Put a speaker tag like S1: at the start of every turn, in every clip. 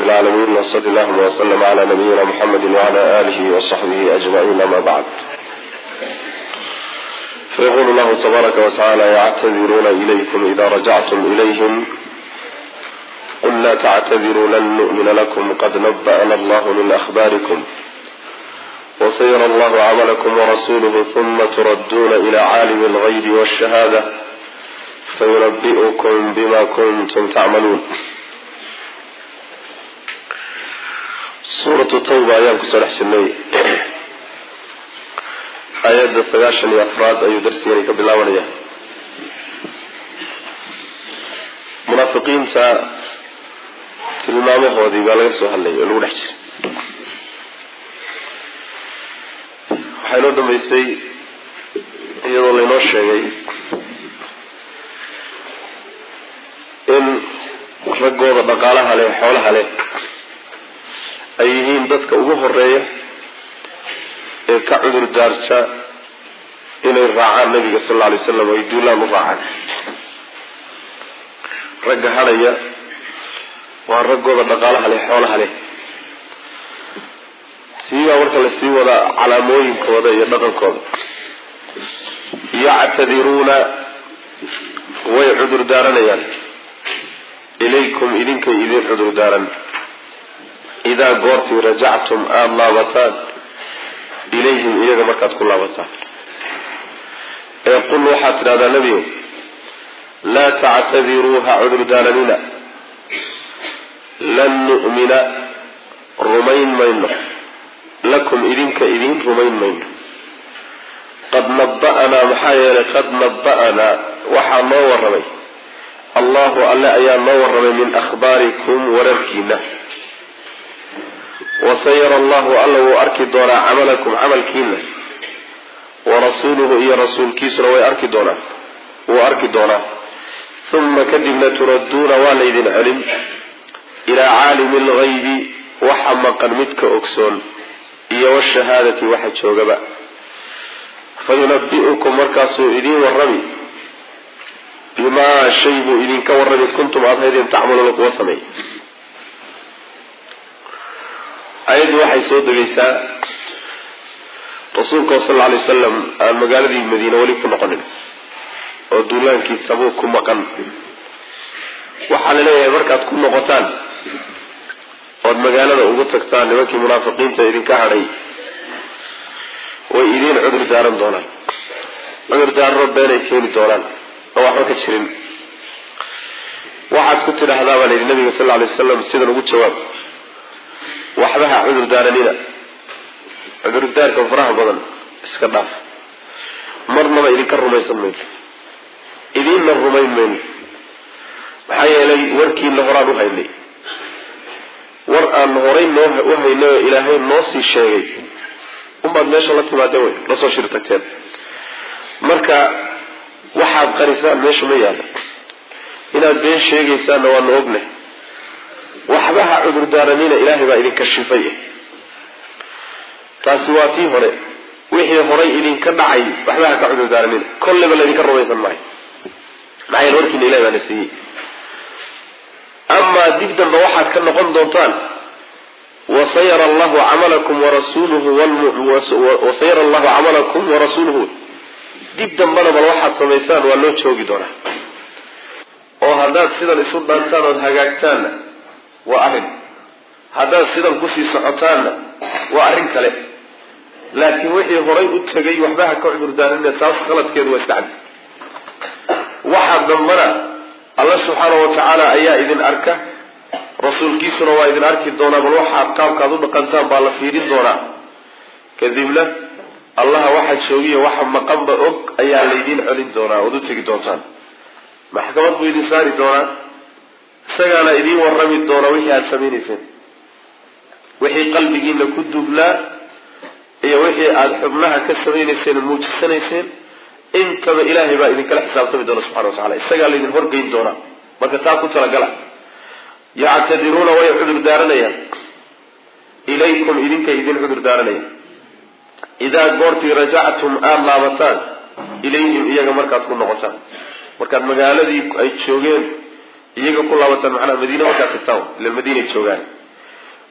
S1: العالمين وصل اللهم وسلم على نبينا محمد وعلى آله وصحبه أجمعين أما بعد فيقول الله تبارك وتعالى يعتذرون إليكم إذا رجعتم إليهم قل لا تعتذروا لن نؤمن لكم قد نبأنا الله من أخباركم وسيرى الله عملكم ورسوله ثم تردون إلى عالم الغيب والشهادة فينبئكم بما كنتم تعملون suuratu tawba ayaan kusoo dhex jirnay aayadda sagaashan iyo afraad ayuu darsigani ka bilaabanaya munaafiqiinta tilmaamahoodii baa laga soo hadlayay oo lagu dhex jiray waxaa inoo dambeysay iyadoo laynoo sheegay in raggooda dhaqaalaha leh xoolaha leh ay yihiin dadka ugu horeeya ee ka cudur daarta inay raacaan nabiga sal alla alay slam ay duulaan u raacaan ragga hadhaya waa raggooda dhaqaalaha leh xoolaha leh siibaa marka la sii wadaa calaamooyinkooda iyo dhaqankooda yactadiruuna way cudur daaranayaan ilaykum idinkay idin cudur daaran idaa goortii rajactum aada laabataan ilayhim iyaga markaad ku laabataan ee qul waxaad tidhahdaa nebiyow laa tactadiruu ha cudurdaaranina lan nu'mina rumayn mayno lakum idinka idiin rumayn mayno qad naba'anaa maxaa yeelay qad naba'anaa waxaa noo warramay allahu alle ayaa noo warramay min akhbaarikum wararkiina wasayara allahu alla wuu arki doonaa camalakum camalkiina warasuuluhu iyo rasuulkiisuna way arki doonaa wuu arki doonaa uma kadibna turadduuna waa laydin celin ilaa caalimi algaybi waxa maqan midka ogsoon iyo washahaadati waxa joogaba fayunabi'ukum markaasuu idiin warrami bimaa shay buu idinka warrami kuntum aada haydeen tacmaluuna kuwa sameey ayaddu waxay soo degaysaa rasuulka sal lla alay wasalam aan magaaladii madiine weli ku noqonin oo duulaankii tabuuk ku maqan waxaa la leeyahay markaad ku noqotaan ood magaalada ugu tagtaan nimankii munaafiqiinta idinka hadhay way idiin cudur daaran doonaan cudur daarano beenay keeni doonaan oo waxba ka jirin waxaad ku tidhaahdaa baa layidhi nabiga sal lla alay wasalam sidan ugu jawaab waxba ha cudur daaranina cudurdaarka faraha badan iska dhaaf marnaba idinka rumaysan mayno idiinna rumayn mayno maxaa yeelay warkiina horaan u haynay war aan horay noo u haynay oo ilaahay noo sii sheegay unbaad meesha la timaadeen wey lasoo shir tagteen marka waxaad qarisaan meesha ma yaalla inaad been sheegaysaanna waanu ognay waxba ha cudurdaaranina ilaahay baa idinka shifay taasi waa tii hore wixii horay idinka dhacay waxba ha ka cudurdaaranina kolleba laydinka rumaysan maayo maxaa yeele warkiina ilahay baana siiyey amaa dib dambe waxaad ka noqon doontaan wasayara allahu camalakum warasuuluhu wasayara allahu camalakum warasuuluhu dib dambena bal waxaad samaysaan waa loo joogi doonaa oo haddaad sidan isu dhaantaan ood hagaagtaanna waa arrin haddaad sidan kusii socotaanna waa arrin kale laakiin wixii horay u tegay waxba ha ka cudurdaaranina taas khaladkeedu waa iska cadi waxaa dambana alla subxaana wa tacaala ayaa idin arka rasuulkiisuna waa idin arki doonaa bal waxaad qaabkaad u dhaqantaan baa la fiirin doonaa kadibna allaha waxa joogiyo waxa maqanba og ayaa laydiin celin doonaa ood u tegi doontaan maxkamad buu idin saari doonaa isagaana idiin warrami doona wixii aada samaynayseen wixii qalbigiina ku dublaa iyo wixii aada xubnaha ka samaynayseen oo muujisanayseen intaba ilaahay baa idinkala xisaabtami doona subxana wa tacala isagaa laydin horgeyn doonaa marka taa ku talagala yactadiruuna way cudur daaranayaan ilaykum idinkay idin cudur daaranayaan idaa goortii rajactum aada laabataan ilayhim iyaga markaad ku noqotaan markaad magaaladii ay joogeen iyaga ku laabataan macnaha madiine markaad tagtaan ila madiinay joogaan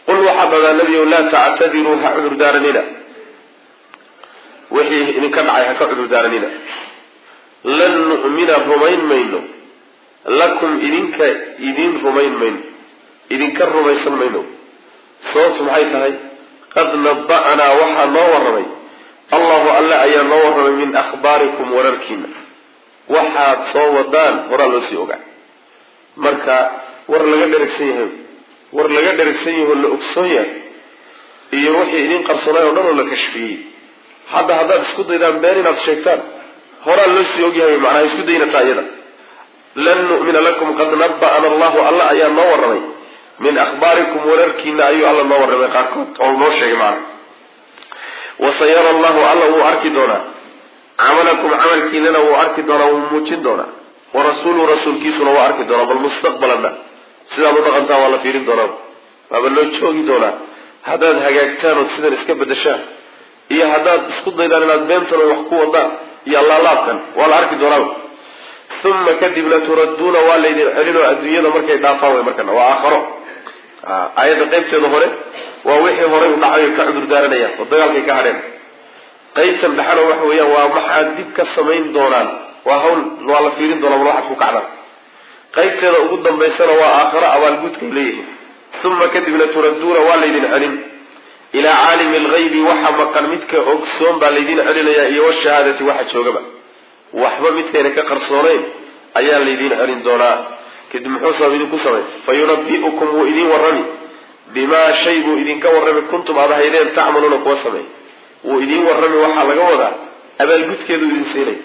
S1: qul waxaa dhadaa nebiyow laa tactadiruu ha cudur daaranina wixii idinka dhacay ha ka cudur daaranina lan nu'mina rumayn mayno lakum idinka idin rumayn mayno idinka rumaysan mayno sababtu maxay tahay qad naba'naa waxaa noo warramay allahu alle ayaa noo warramay min akhbaarikum wararkiina waxaad soo wadaan horaa loo sii ogaa marka war laga dheragsan yahay war laga dheragsan yahay oo la ogsoon yahay iyo wixii idin qarsoonay oo dhan oo la kashfiyey hadda haddaad isku daydaan been inaad sheegtaan horaa loo sii ogyahay macnaha isku daynataa iyada lan nu'mina lakum qad naba'ana allahu alla ayaa noo warramay min akhbaarikum wararkiina ayuu alla noo warramay qaarkood oo noo sheegay macna wasayara allahu alla wuu arki doonaa camalakum camalkiinana wuu arki doonaa wuu muujin doonaa warasuuluhu rasuulkiisuna waa arki doonaa bal mustaqbalanna sidaad u dhaqantaan waa la fiirin doonaa waaba loo joogi doonaa haddaad hagaagtaan ood sidan iska bedeshaan iyo haddaad isku daydaan inaad beentan wax ku wadaan iyo allaalaabkan waa la arki doonaa uma kadibna turadduuna waa laydin celinoo adduunyada markay dhaafaan way markana waa aakharo aayadda qaybteeda hore waa wixii horay u dhacay ka cudur daaranayaan oo dagaalkay ka hadheen qaybtan dhexana waxa weeyaan waa maxaad dib ka samayn doonaan waa hawl waa la fiirin doonaa bal waxaad ku kacdaan qaybteeda ugu dambaysana waa aakharo abaalgudkay leeyihiin uma kadibna turadduuna waa laydin celin ilaa caalimi alghaybi waxa maqan midka ogsoon baa laydin celinayaa iyo washahaadati waxa joogaba waxba midkayna ka qarsoonayn ayaa laydin celin doonaa kadib muxuu sabab idinku samay fa yunabi'ukum wuu idin warrami bimaa shay buu idinka warrami kuntum aad ahaydeen tacmaluuna kuwa sameey wuu idin warrami waxaa laga wadaa abaalgudkeedu idin siinay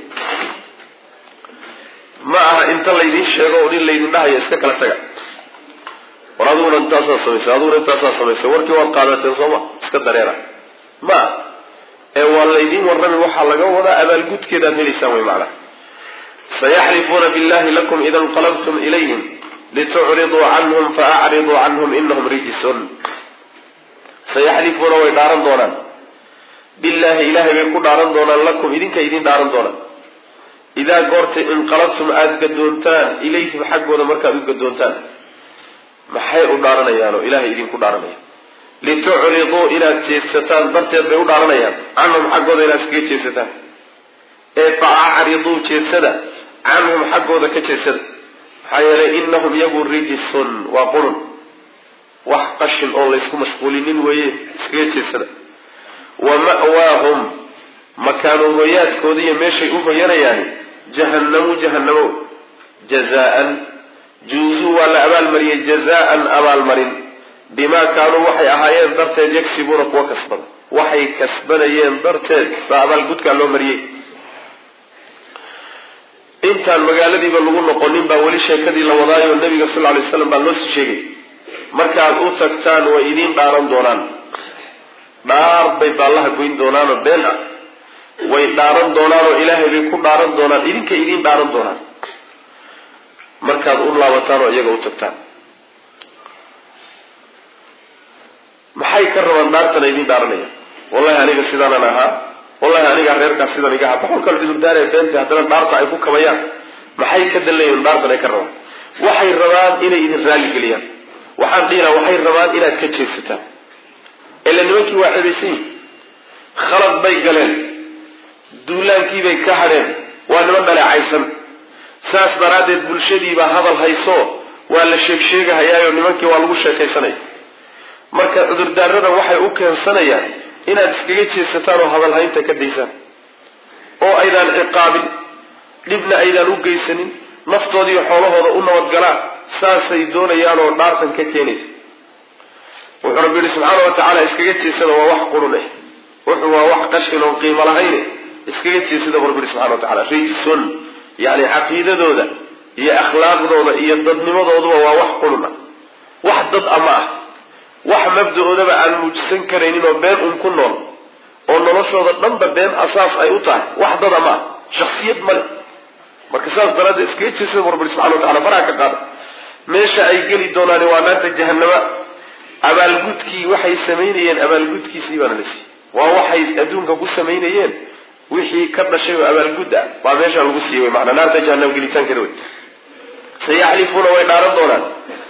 S1: ma aha inta laydin sheego oo nin laydin dhahayo iska kala taga war adiguna intaasaa samaysay adiguna intaasaa samaysay warkii waad qaadateen sooma iska dareera ma ah ee waa laydin warrami waxaa laga wadaa abaalgudkeedaad helaysaan way macnaha sayaxlifuuna billahi lakum ida inqalabtum ilayhim litucriduu canhum faacriduu canhum inahum rijisun sayaxlifuuna way dhaaran doonaan billaahi ilaahay bay ku dhaaran doonaan lakum idinka idin dhaaran doonaan idaa goorta inqalabtum aada gadoontaan ilayhim xaggooda markaad u gadoontaan maxay u dhaaranayaan oo ilaahay idinku dhaaranaya litucriduu inaad jeedsataan darteed bay u dhaaranayaan canhum xaggooda inaad iskaga jeedsataan ee fa acriduu jeedsada canhum xaggooda ka jeedsada maxaa yeelay inahum iyagu rijisun waa qurun wax qashin oo laysku mashquulinin weeye iskaga jeedsada wa ma'waahum makaanu hoyaadkooda iyo meeshay u hoyanayaani jahannamu jahannamo jazaan juuzuu waa la abaalmariyey jazaan abaalmarin bimaa kaanuu waxay ahaayeen darteed yagsibuuna kuwa kasbada waxay kasbanayeen darteed baa abaalgudkaa loo mariyey intaan magaaladiiba lagu noqonin baa weli sheekadii la wadaayo nabiga sal ly slam baa loo sii sheegay markaad u tagtaan way idiin dhaaran doonaan dhaar bay baallaha goyn doonaanoo been ah way dhaaran doonaanoo ilaahay bay ku dhaaran doonaan idinka idiin dhaaran doonaan markaad u laabataan oo iyaga u tagtaan maxay ka rabaan dhaartana idiin dhaaranaya wallahi aniga sidaanan ahaa wallahi anigaa reerkaas sidan iga aha boqolkal cudurdaaree beenta haddana dhaarta ay ku kabayaan maxay ka danleeyiin dhaartan ay ka rabaan waxay rabaan inay idin raaligeliyaan waxaan dhihi laha waxay rabaan inaad ka jeedsataan ila nimankii waa cebaysan yihin khalad bay galeen duulaankiibay ka hadheen waa niman dhaleecaysan saas daraaddeed bulshadiibaa hadal hayso waa la sheeg sheegahayaayo nimankii waa lagu sheekaysanaya marka cudurdaarada waxay u keensanayaan inaad iskaga jeesataan oo hadalhaynta ka daysaan oo aydaan ciqaabin dhibna aydaan u geysanin naftoodiiyo xoolahooda u nabadgalaan saasay doonayaan oo dhaartan ka keenaysa wuxuu rabbi yihi subxaana wa tacaala iskaga jeesada waa wax qurun eh wuxuu waa wax qashin oon qiimo lahayne iskaga jeesada bu rabbi yihi subxana wa tacala rijsun yani caqiidadooda iyo akhlaaqdooda iyo dadnimadooduba waa wax qurun ah wax dad ama ah wax mabda-oodaba aan muujisan karaynin oo been un ku nool oo noloshooda dhanba been asaas ay u tahay wax dad ama ah shaksiyad male marka saas daraaddeed iskaga jeesada bu rabbi yihi subxana wa tacala faraha ka qaada meesha ay geli doonaani waa naarta jahanama abaalgudkii waxay samaynayeen abaalgudkiisii baana la siiyey waa waxay adduunka ku samaynayeen wixii ka dhashay oo abaalgud ah baa meesha lagu siiyey wy maanaa naarta jahanam gelitaankeeda wey sayaxlifuuna way dhaaran doonaan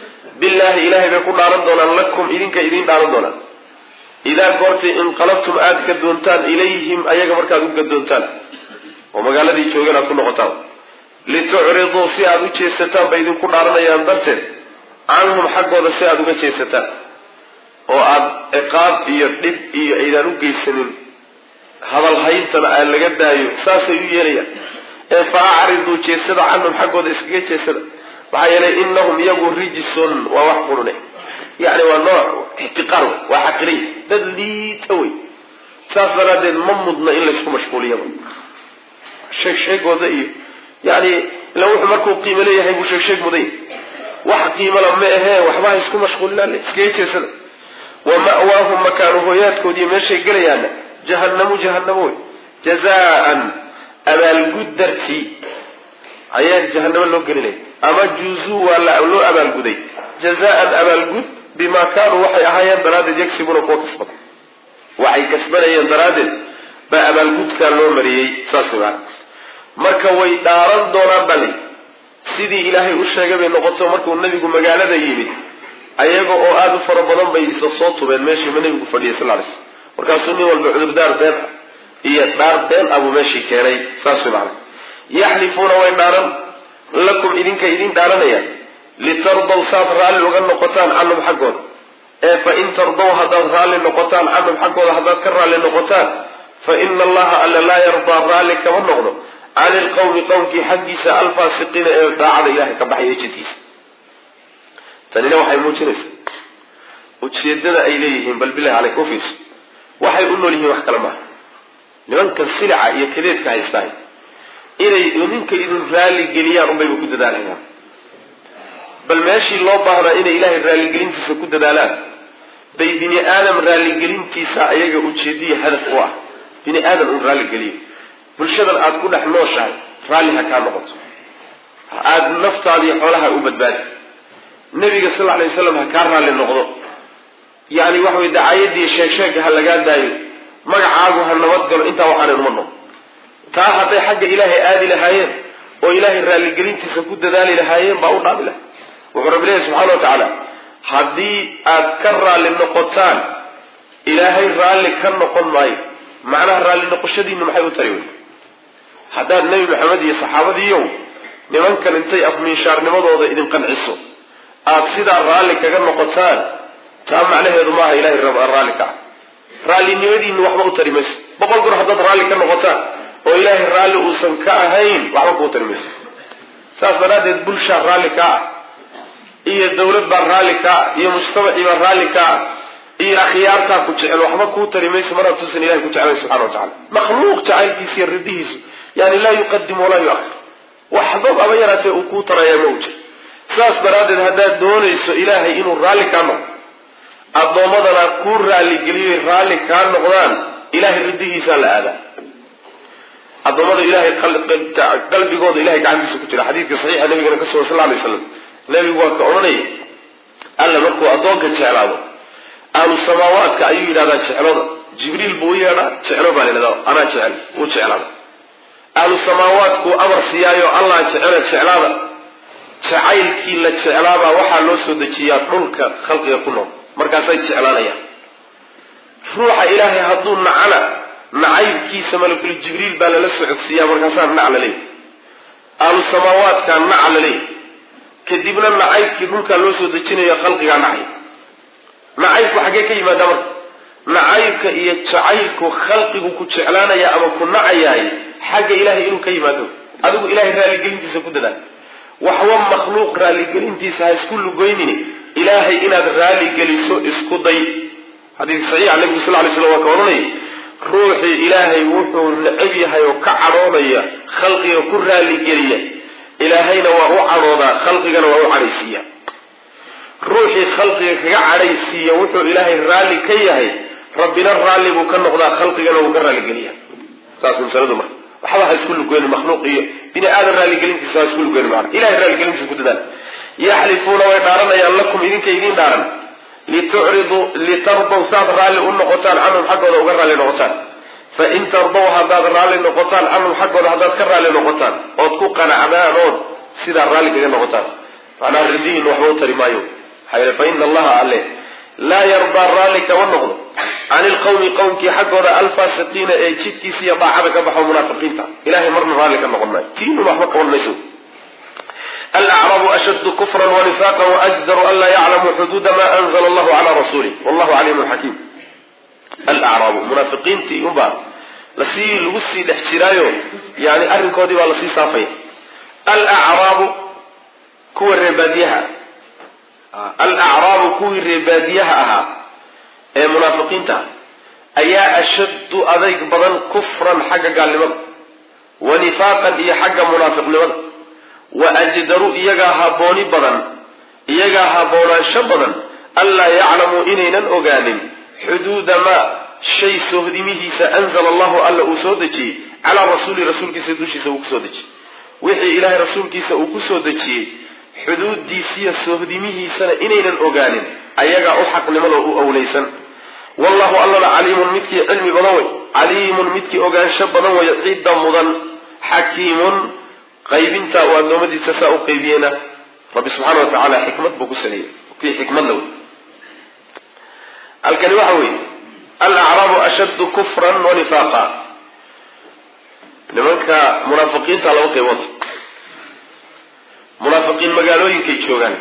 S1: billaahi ilaahay bay ku dhaaran doonaan lakum idinka idiin dhaaran doonaan idaa goortay inqalabtum aada gadoontaan ilayhim ayaga markaad u gadoontaan oo magaaladii joogeen aad ku noqotaan litucriduu si aada u jeesataan bay idinku dhaaranayaan darteed canhum xaggooda si aada uga jeesataan oo aada ciqaab iyo dhib iyo aydaan u geysanin hadal hayntana aan laga daayo saasay u yeelayaan ee fa acriduu jeesada canhum xaggooda iskaga jeesada maxaa yeelay inahum iyagu rijisun waa wax qurune yani waa nooc ixtiqaar wey waa xaqiriy dad liita wey saas daraaddeed ma mudna in laysku mashquuliyaba sheeg sheegooda iyo yani ila wuxuu markuu qiimo leeyahay buu sheeg sheeg muday wax qiimala ma ahee waxba ha isku mashquulinaan iskaga jeesada wa ma'waahum makaanu hooyaadkood iyo meeshay gelayaana jahanamu jahanamo wey jazaan abaalgud dartii ayaa jahanamo loo gelinaya ama juuzuu waa loo abaalguday jazaan abaalgud bima kaanuu waxay ahaayeen daraaddeed yagsibuna kuwa kasbada waxay kasbanayeen daraaddeed baa abaalgudkaa loo mariyey saas maa marka way dhaaran doonaan bali sidii ilaahay u sheegay bay noqoto markuu nabigu magaalada yimid ayaga oo aada u fara badan bay isa soo tubeen meeshiiba nabigu fadhiyay sal lay slam markaasuu nin walba cudurdaar been iyo dhaar been abuu meeshii keenay saas way macana yaxlifuuna way dhaaran lakum idinka idin dhaaranayaan litardaw saad raalli uga noqotaan canhum xaggooda ee fa in tardaw haddaad raalli noqotaan canhum xaggooda haddaad ka raalli noqotaan fa ina allaha alla laa yardaa raalli kama noqdo cani ilqawmi qowmkii xaggiisa alfaasiqiina ee daacada ilahay ka baxaya jidkiisa tanina waxay muujinaysaa ujeedada ay leeyihiin bal bilahi caleyk ufiis waxay u nool yihiin wax kale maaha nimankan silica iyo kadeedka haystaay inay ninka idin raalli geliyaan unbayba ku dadaalayaan bal meeshii loo baahnaa inay ilaahay raalligelintiisa ku dadaalaan bay bini aadam raalligelintiisa ayaga ujeediya hadaf u ah bini aadam un raalligeliyo bulshadan aada ku dhex nooshahay raalli ha kaa noqoto aada naftaadiiyo xoolaha u badbaadi nabiga sal lla alay wasalam ha kaa raalli noqdo yani waxa way dacaayadii sheegsheega ha lagaa daayo magacaagu ha nabad galo intaa waxaanay uma noqon taa hadday xagga ilaahay aadi lahaayeen oo ilaahay raalligelintiisa ku dadaali lahaayeen baa u dhaabi lahay wuxuu rabbi leeyahy subxana wa tacaala haddii aad ka raalli noqotaan ilaahay raalli ka noqon maayo macnaha raalli noqoshadiinu maxay u tari wey haddaad nebi maxamed iyo saxaabadiiyow nimankan intay afmiishaarnimadooda idin qanciso aada sidaa raalli kaga noqotaan taa macnaheedu maaha ilahay raalli ka ah raallinimadiinu waxba u tari mayso boqol goor haddaad raalli ka noqotaan oo ilaahay raalli uusan ka ahayn waxba kuu tari mayso saas daraaddeed bulshaa raalli ka ah iyo dawlad baa raalli ka ah iyo mujtamacii baa raalli ka ah iyo akhyaartaa ku jecel waxba kuu tari mayso maraad tuusan ilahay ku jeclay subxana wa tacala makhluuq jacaylkiisa iyo ridihiisu yani laa yuqadim walaa yuakhir waxba aba yaraatee uu kuu tarayaa ma u jir saas daraaddeed haddaad doonayso ilaahay inuu raalli kaa noqdo addoommadana kuu raalligeliyoy raalli kaa noqdaan ilahay ridihiisaa la aadaa addoommada ilahay qalbigooda ilahay gacantiisa ku jira xadiidka saxiixa nabigana ka sugan sal lla alay slam nabigu waa ka odhanaya alla markuu addoonka jeclaado ahlu samaawaadka ayuu yidhahdaa jeclooda jibriil buu u yeedhaa jeclo baa la yidhahdaa anaa jecel wuu jeclaada ahlu samaawaadkuu amar siiyaayo allah jecela jeclaada jacaylkii la jeclaabaa waxaa loo soo dejiyaa dhulka khalqiga ku nool markaasay jeclaanayaan ruuxa ilaahay hadduu nacana nacaybkiisa malakul jibriil baa lala socodsiiyaa markaasaa nac la leeyahy ahlu samaawaadkaa naca la leeyahy kadibna nacaybkii dhulkaa loo soo dejinayo khalqigaa nacay nacaybku xaggee ka yimaada marka nacaybka iyo jacaylku khalqigu ku jeclaanaya ama ku nacayaay xagga ilahay inuu ka yimaado adigu ilahay raalligelintiisa ku dadaal waxba makhluuq raalligelintiisa ha isku lugoynini ilaahay inaad raalligeliso isku day xadiidka saxiixa nabigu sal lay slam waa ka odhanaya ruuxii ilaahay wuxuu necab yahay oo ka cadhoonaya khalqiga ku raalligeliya ilaahayna waa u cadhoodaa khalqigana waa u cadhaysiiya ruuxii khalqiga kaga cadhaysiiya wuxuu ilaahay raalli ka yahay rabbina raalli buu ka noqdaa khalqigana wuu ka raalligeliya saas masaladu marka waxba ha isku lugoyni makhluuq iyo bini aadan raalligelintiisa ha isku lugoyni maana ilahay raalligelintiisa ku dadaal yaxlifuuna way dhaaranayaan lakum idinka idiin dhaaran litucriduu litardaw saad raalli u noqotaan canhum xaggooda uga raalli noqotaan fain tardaw haddaad raalli noqotaan canhum xaggooda haddaad ka raalli noqotaan ood ku qanacdaan ood sidaa raalli kaga noqotaan macnaha ridihiina waxba u tari maayo maxaa yeele fa ina allaha alle laa yardaa raalli kama noqdo can ilqawmi qowmkii xaggooda alfaasiqiina ee jidkiisa iyo daacada ka baxo munaafiqiinta ilahay marna raalli ka noqon maayo tiinun waxba qaban mayso alacrabu ashaddu kufran wanifaaqa waajdaru an laa yaclamuu xuduuda ma anzla allahu calaa rasuulih wallahu caliimun xakiim alacraabu munaafiqiintii unbaa lasii lagu sii dhex jiraayo yani arrinkoodii baa lasii saafaya alacraabu kuwa reebaadiyaha alacraabu kuwii reebaadiyaha ahaa ee munaafiqiinta ayaa ashaddu adayg badan kufran xagga gaalnimada wa nifaaqan iyo xagga munaafiqnimada wa ajdaru iyagaa habooni badan iyagaa haboonaansho badan anlaa yaclamuu inaynan ogaanin xuduuda maa shay sohdimihiisa anzala allahu alla uu soo dejiyey calaa rasuuli rasuulkiisa dushiisa uu kusoo dejiyey wixii ilaahay rasuulkiisa uu kusoo dejiyey xuduudiisiyo sohdimihiisana inaynan ogaanin ayagaa u xaqnimada u awlaysan wallahu allana caliimun midkii cilmi badan wey caliimun midkii ogaansho badan wey cidda mudan xakiimun qaybinta uu addoommadiisa saa u qaybiyeyna rabbi subxaana wa tacaala xikmad buu ku saleeyey kii xikmadla wey halkani waxa weeye alacraabu ashaddu kufran wa nifaaqa nimanka munaafiqiinta laba qaybood munaafiqiin magaalooyinkay joogaan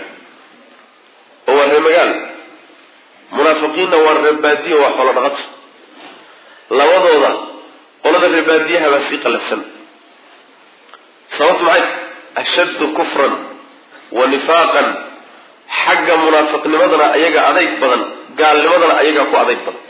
S1: oo waa reer magaal munaafiqiinna waa reer baadiya waa xoolo dhaqato labadooda qolada reer baadiyaha baa sii qalafsan sababtu maxay ashaddu kufran wa nifaaqan xagga munaafiqnimadana ayaga adayg badan gaalnimadana ayagaa ku adayg badan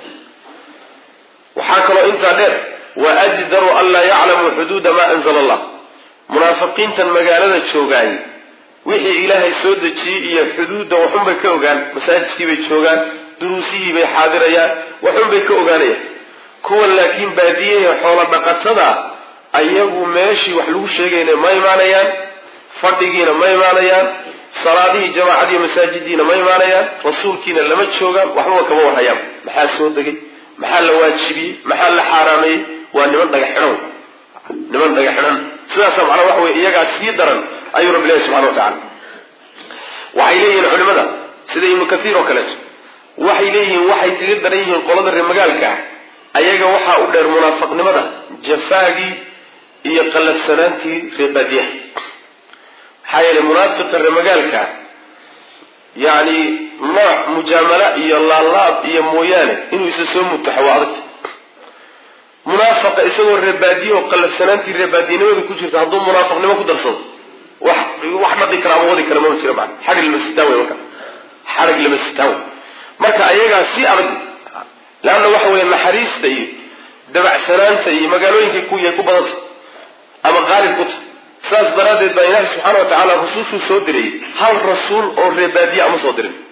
S1: waxaa kaloo intaa dheer wa ajdaru an laa yaclamuu xuduuda maa anzala allah munaafiqiintan magaalada joogaay wixii ilaahay soo dejiyey iyo xuduudda waxunbay ka ogaan masaajidkii bay joogaan duruusihii bay xaadirayaan waxunbay ka ogaanayaan kuwan laakiin baadiyahe xoolo dhaqatada ayagu meeshii wax lagu sheegayna ma imaanayaan fadhigiina ma imaanayaan salaadihii jamaacadiiyo masaajidiina ma imaanayaan rasuulkiina lama joogaan waxbaba kama warhayaan maxaa soo degay maxaa la waajibiyey maxaa la xaaraameeyey waa niman dhagaxidhan niman dhagaxidhan sidaasa macnaa waxa wey iyagaa sii daran ayuu rabbi ilahi subxana wa tacala waxay leeyihiin culimada sida ibnu kathiir oo kaleeto waxay leeyihiin waxay kaga daran yihiin qolada reer magaalka ah ayaga waxaa u dheer munaafiqnimada jafaagii iyo qallafsanaantii reer baadiyaha maxaa yeelay munaafiqa reer magaalka yacni nooc mujaamala iyo laalaab iyo mooyaane inuu isa soo mutaxo waa adagta munaafaqa isagoo reebaadiye oo qallafsanaantii reebaadiyanimada ku jirta hadduu munaafiqnimo ku darsado wax wax dhaqi kara ama wadi kara mama jira maa xadhig lama sitaan wey marka xadhig lama sitaan wey marka ayagaa si adag leanna waxa weeye naxariista iyo dabacsanaanta iyo magaalooyinkay kuyay ku badanta ama qaalib ku tahay saas daraaddeed baa ilaahi subxaana wa tacaala rusushuu soo dirayay hal rasuul oo reebaadiye ama soo dirin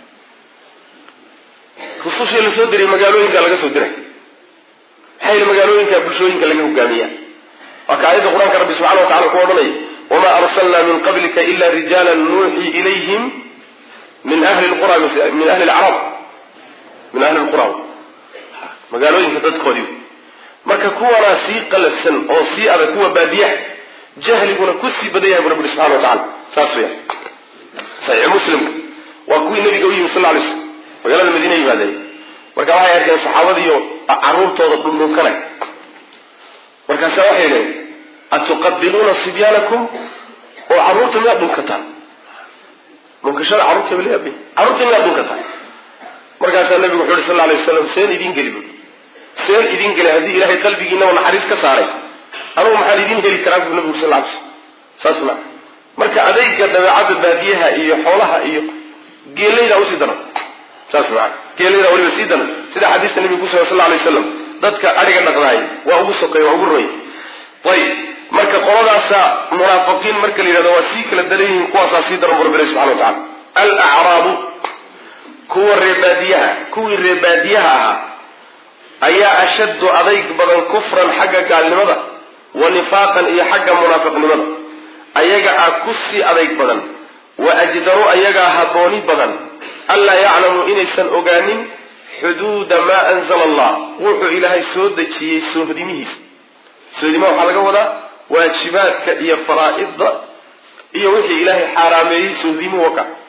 S1: rusushii la soo diray magaalooyinka laga soo diray maxaa yili magaalooyinka bulshooyinka laga hogaamiya waa ka aayadda qur-aanka rabbi subxana wa tacala ku odhanaya wamaa arsalnaa min qablika ila rijaala nuuxii ilayhim min ahli lqura min ahli lcarab min ahli lqura magaalooyinka dadkoodii marka kuwanaa sii qalafsan oo sii adag kuwa baadiyaha jahliguna ku sii badan yahay bu rabbi subxana wa tacala saas weya saxiix muslimka waa kuwii nabiga u yimi sal lla alay slam magaalada madiina yimaadeen marka waxay arkeen saxaabadiiyo caruurtooda dhundhunkanay markaasa waxay dhaheen atuqabiluuna sibyaanakum oo carruurta miyaad dhunkataan dhunkashada carruurta baleeyabe carruurta miyaad dhunkataan markaasaa nabigu wuxu uhi sal alay waslam seen idiin geli bu seen idiin geli haddii ilaahay qalbigiinaba naxariis ka saaray anugu maxaan idiin heli karaa bu nabigu uri sal alay slam saas ma marka adayga dabeecadda baadiyaha iyo xoolaha iyo geelaydaa usii daran saas maa geelaydaa weliba sii daran sida xadiista nabiga kusugan sal alay waslam dadka adhiga dhaqdaay waa ugu sokay waa ugu roy ayib marka qoladaasa munaafiqiin marka la yidhahdo waa sii kala daran yihiin kuwaasaa sii daran bu rabbi ilahi subxana wa tacala alacraabu kuwa reebaadiyaha kuwii reebaadiyaha ahaa ayaa ashaddu adayg badan kufran xagga gaalnimada wa nifaaqan iyo xagga munaafiqnimada ayaga ah ku sii adayg badan wa ajdaru ayagaa habooni badan anlaa yaclamuu inaysan ogaanin xuduuda maa anzala allah wuxuu ilaahay soo dejiyey soohdimihiisa sohdimaha waxaa laga wadaa waajibaadka iyo faraa'idda iyo wixii ilaahay xaaraameeyey sohdimuhu waka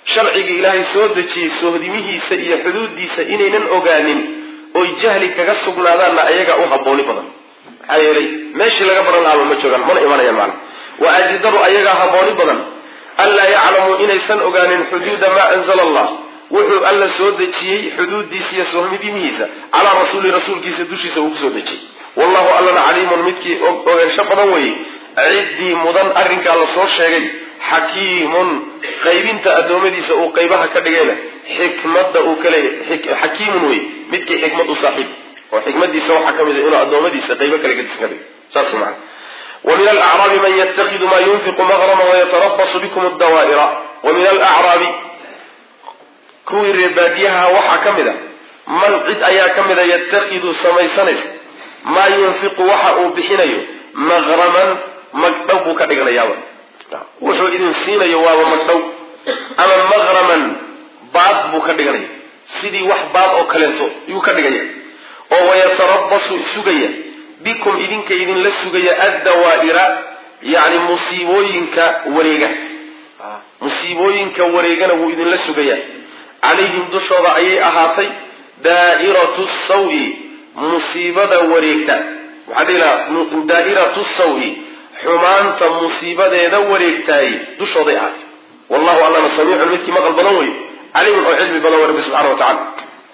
S1: sharciga ilaahay soo dejiyey soohdimihiisa iyo xuduuddiisa inaynan ogaanin oy jahli kaga sugnaadaanna ayagaa u habbooni badan maxaa yeelay meeshii laga baran lahaaba ma joogaan mana imanayaan macna wa ajdaru ayagaa habbooni badan anlaa yaclamuu inaysan ogaanin xuduuda maa anzala allah wuxuu alla soo dejiyey xuduuddiisa iyo soohdimihiisa calaa rasuuli rasuulkiisa dushiisa uu kusoo dejiyey wallahu allana caliimun midkii ogaansho badan weeye ciddii mudan arrinkaa la soo sheegay xakiimun qaybinta addoommadiisa uu qaybaha ka dhigayna xikmadda uu ka leeyahay xakiimun wey midkii xikmad u saaxiib oo xikmadiisa waxaa ka mid a inuu addoommadiisa qaybo kale gadisan ka dhigo saas macana wa min alacraabi man yattakidu maa yunfiqu maqrama wayatarabasu bikum addawaa'ira wa min alacraabi kuwii reebaadiyaha waxaa ka mid a man cid ayaa ka mid a yattakidu samaysanaysa maa yunfiqu waxa uu bixinayo maqraman magdhow buu ka dhiganayaaba wuxuu idin siinayo waaba magdhow ama maqraman baad buu ka dhiganaya sidii wax baad oo kaleeto yuu ka dhigaya oo wayatarabasu sugaya bikum idinka idinla sugaya addawaa'ira yacni musiibooyinka wareega musiibooyinka wareegana wuu idinla sugaya calayhim dushooda ayay ahaatay daa'iratu sawi musiibada wareegta waxaa dhihi lahaa daa'iratu sawi xumaanta musiibadeeda wareegtaay dushooday ahaatay wallahu allana samiicun midkii maqal badan wey caliimun oo cilmi badan wey rabbi subxana wa tacala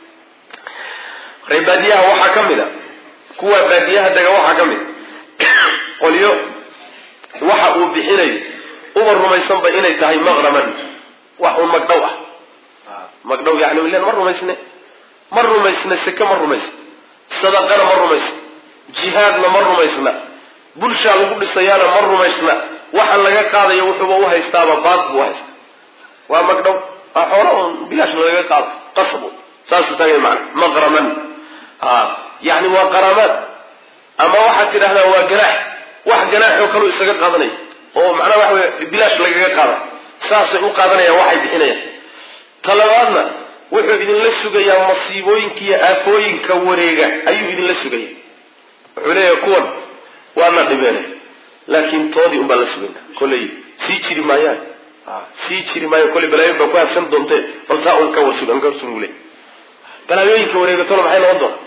S1: reer baadiyaha waxaa ka mid a kuwa baadiyaha dega waxaa ka mid qolyo waxa uu bixinayo uba rumaysanba inay tahay maqraman wax uun magdhow ah magdhow yani ilan ma rumaysne ma rumaysna seke ma rumaysna sadaqana ma rumaysna jihaadna ma rumaysna bulshaa lagu dhisayaana ma rumaysna waxa laga qaadayo wuxuuba u haystaaba baad buu uhaysta waa magdhow waa xoola un bilaash lagaga qaado qasab saasuu taagay macana maqraman ha yani waa qaraamaad ama waxaad tidhahdaa waa ganaax wax ganaaxoo kaleu isaga qaadanaya oo macnaha waxa wey bilaash lagaga qaada saasay u qaadanayaan waxay bixinayaan talabaadna wuxuu idinla sugayaa masiibooyinka iyo aafooyinka wareega ayuu idinla sugaya wuxuu leeyahay kuwan waana dhibeenay laakiin toodii un baan la sugayna kolley sii jiri maayaan sii jiri maayo kolley balaayoyin baa ku habsan doontee bal taa un ka warsugan ka warsugu leey balaayooyinka wareegatona maxay noqon doona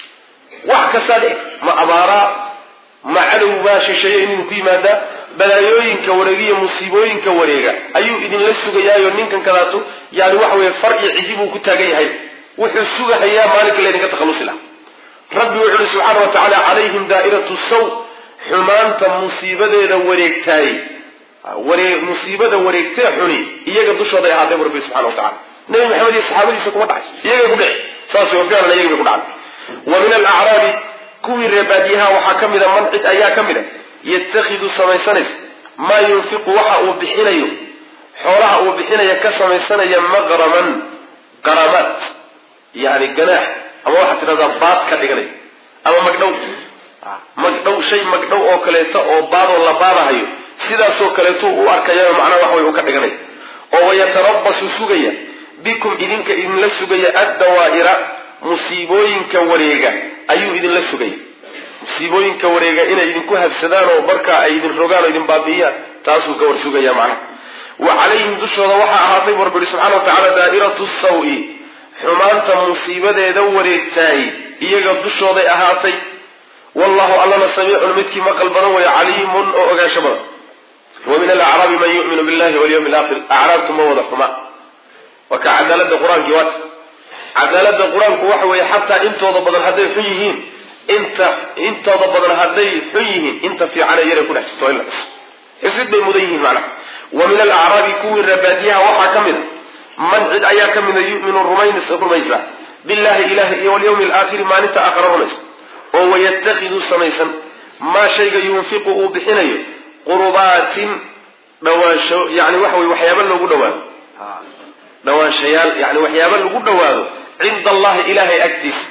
S1: wax kastaa dhici ma abaaraa ma cadow baa shisheeye inuu ku yimaadaa balaayooyinka wareegiyo musiibooyinka wareega ayuu idinla sugayaayo ninkan kadaatu yani waxa weye far iyo cidi buu ku taagan yahay wuxuu sugahayaa maalinka laydinka takhallusi laha rabbi wuxu uhi subxaana wa tacaala calayhim daa'iratu saw xumaanta musiibadeeda wareegtaay waree musiibada wareegtee xuni iyaga dushooday ahaatay bu rabbi subxana wa tacala nabi maxamed iyo saxaabadiisa kuma dhacayso iyagay ku dhici saas wa ficlan iyagay ku dhacday wa min alacraabi kuwii reebaadiyaha waxaa ka mid a man cid ayaa ka mid a yatakhidu samaysanaysa maa yunfiqu waxa uu bixinayo xoolaha uu bixinaya ka samaysanaya maqraman qaramaad yani ganaax ama waxaad tidhahdaa baad ka dhiganay ama magdhow magdhow shay magdhow oo kaleeto oo baadoo la baadahayo sidaasoo kaleeto u arkayayo macnaha wax way u ka dhiganay oo wayatarabasu sugaya bikum idinka idinla sugaya addawaa'ira musiibooyinka wareega ayuu idinla sugaya musiibooyinka wareega inay idinku habsadaan oo markaa ay idin rogaan oo idin baabi'iyaan taasuu ka war sugaya macnaha wa calayhim dushooda waxaa ahaatay bu rabbi subxana wa tacala daa'iratu sawi xumaanta musiibadeeda wareegtaay iyaga dushooday ahaatay wallahu allana samiicun midkii maqal badan weeye caliimun oo ogaansho badan wa min alacraabi man yu'minu billahi walyawmi alaakhir acraabtu ma wada xuma waa ka cadaalada qur-aankii waat cadaalada qur-aanku waxa weeye xataa intooda badan hadday xun yihiin inta intooda badan hadday xun yihiin inta fiicane yaray ku dhex jirto in la xuso isid bay mudan yihiin macnaha wa min alacraabi kuwii rabaadiyaha waxaa ka mid a man cid ayaa ka mida yuminu rumayn rumaysa billahi ilahi iyo walyawmi alaakhiri maalinta aakhara rumaysa oo wayatakhidu samaysan maa shayga yunfiqu uu bixinayo qurbaatin dhawaansho yani waxa weye waxyaaba loogu dhawaado dhawaanshayaal yani waxyaaba lagu dhawaado cinda allahi ilahay agtiisa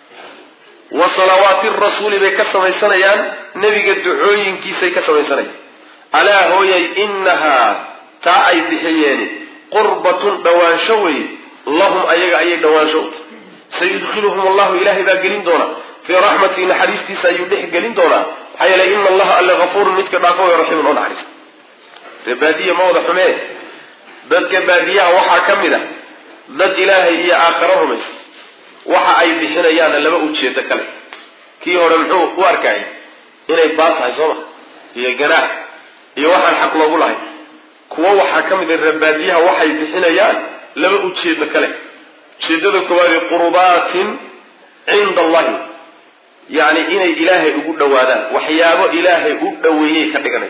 S1: wa salawaati rasuuli bay ka samaysanayaan nebiga ducooyinkiisay ka samaysanayaan alaa hooyay inahaa taa ay bixiyeeni qurbatun dhawaansho wey lahum ayaga ayay dhawaansho u tahay sayudkhiluhum allahu ilahay baa gelin doona fii raxmatii naxariistiisa ayuu dhex gelin doonaa maxaa yeelay ina allaha alle hafuurun midka dhaafo way raxiimun oo naxariista reebaadiya ma wada xumee dadka baadiyaha waxaa ka mid a dad ilaahay iyo aakharo rumaysa waxa ay bixinayaanna laba ujeedo kale kii hore muxuu u arkay inay baad tahay sooma iyo ganaax iyo waxaan xaq loogu lahay kuwo waxaa ka mid a reebaadiyaha waxay bixinayaan laba ujeedo kale ujeedada koowaadi qurbaatin cinda allahi yacni inay ilaahay ugu dhawaadaan waxyaabo ilaahay u dhaweeyey ka dhiganaya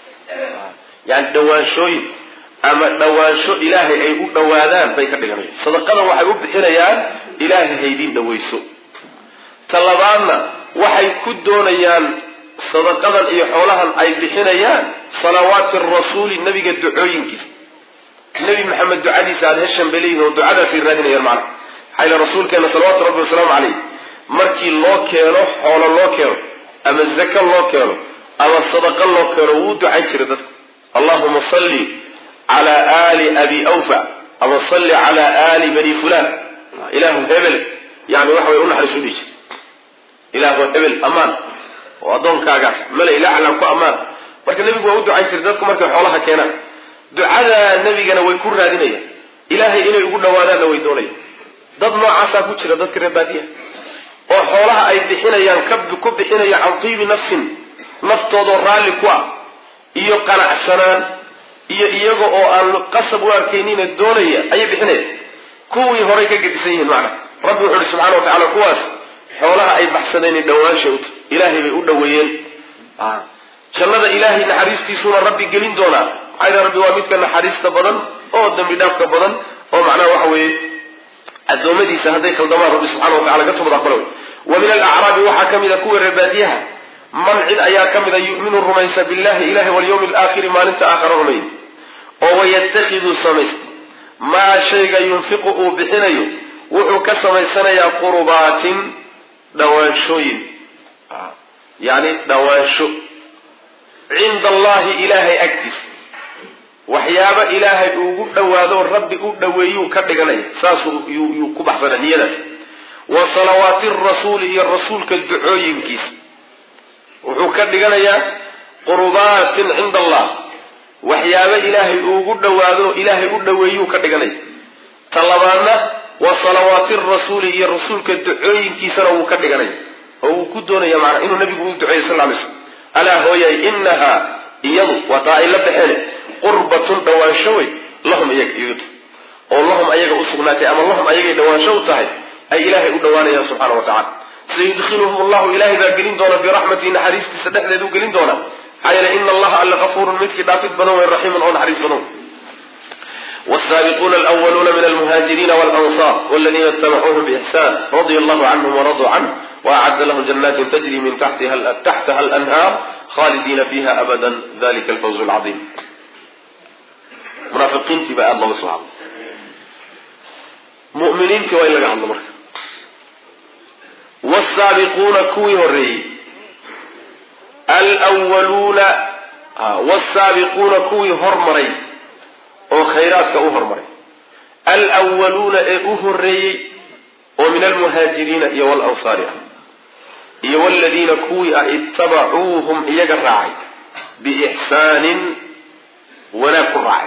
S1: yani dhawaanshooyin ama dhawaansho ilaahay ay u dhawaadaan bay ka dhiganayaan sadaqadan waxay u bixinayaan ilaahay haydin dhawayso ta labaadna waxay ku doonayaan sadaqadan iyo xoolahan ay bixinayaan salawaati rasuuli nabiga ducooyinkiisa nebi maxamed ducadiisa aada heshan bay leeyihin oo ducadaasay raadinayaan macna maxaa yile rasuulkeena salawaatu rabbi wasalaamu caleyh markii loo keeno xoolo loo keeno ama zaka loo keeno ama sadaqa loo keeno wuu ducayn jiray dadka allahuma salli cala aali abi awfa ama salli cala aali bani fulan ilaahu hebel yani waxa way unaxariis u dhihi jir ilaahu hebel ammaan oo addoonkaagaas male ilacla ku ammaan marka nebigu waa u ducayn jiray dadku markay xoolaha keenaan ducada nebigana way ku raadinayaan ilaahay inay ugu dhawaadaanna way doonayaan dad noocaasaa ku jira dadka reer baadiyaha oo xoolaha ay bixinayaan ku bixinaya can tiibi nafsin naftoodoo raalli ku ah iyo qanacsanaan iyo iyaga oo aan qasab u arkaynina doonaya ayay bixinayaan kuwii horay ka gedisan yihiin macna rabbi wuxu uhi subxana wa tacala kuwaas xoolaha ay baxsadeen dhawaansha u tahy ilaahay bay u dhaweeyeen jannada ilaahay naxariistiisuuna rabbi gelin doonaa maxaa yidhaha rabbi waa midka naxariista badan oo dambi dhaafka badan oo macnaha waxa weeye addoommadiisa hadday khaldamaan rabbi subxana wa tacala ka tubada aqbala wey wa min alacraabi waxaa ka mid a kuwa reebaadiyaha man cid ayaa ka mid a yu'minu rumaysa billahi ilahi walyawmi alaakhiri maalinta aakhara rumeey oo wayatakhidu samaysta maa shayga yunfiqu uu bixinayo wuxuu ka samaysanayaa qurbaatin dhawaanshooyin yani dhawaansho cinda allahi ilaahay agtiisa waxyaaba ilaahay ugu dhawaado rabbi u dhaweeyuu ka dhiganaya saasuu yuu ku baxsana niyadaas wa salawaati rasuuli iyo rasuulka ducooyinkiisa wuxuu ka dhiganayaa qurbaatin cinda allah waxyaaba ilaahay ugu dhawaado ilaahay u dhaweeyuu ka dhiganaya ta labaadna wa salawaati rasuuli iyo rasuulka ducooyinkiisana wuu ka dhiganaya oo wuu ku doonaya maanaa inuu nabigu u duceeyo sal lay slm alaa hooyay inahaa iyadu waa taa ay la baxeen qurbatun dhawaansho wey lahum iyaga iyuta oo lahum ayaga u sugnaatay ama lahum ayagay dhawaansho u tahay ay ilaahay u dhawaanayaan subxana wa tacala sayudkhiluhum allahu ilahay baa gelin doona biraxmatihi naxariistiisa dhexdeedu gelin doona maxaa yeele ina allaha alla kafuurun midkii dhaafid badan wey raxiimun oo naxariis badan والسابقون الأولون من المهاجرين والأنصار والذين اتبعوهم بإحسان رضي الله عنهم ورضوا عنه وأعد لهم جنات تجري من تحتها, تحتها الأنهار خالدين فيها أبدا ذلك الفوز العظيم منافقين تبقى الله سبحانه مؤمنين كوا إلا عند مرك والسابقون كوي هري الأولون آه والسابقون كوي هرمري oo khayraadka u hormaray alwaluuna ee u horeeyey oo min almuhaajiriina iyo walansaari ah iyo waladiina kuwii ah ittabacuuhum iyaga raacay biixsaanin wanaag ku raacay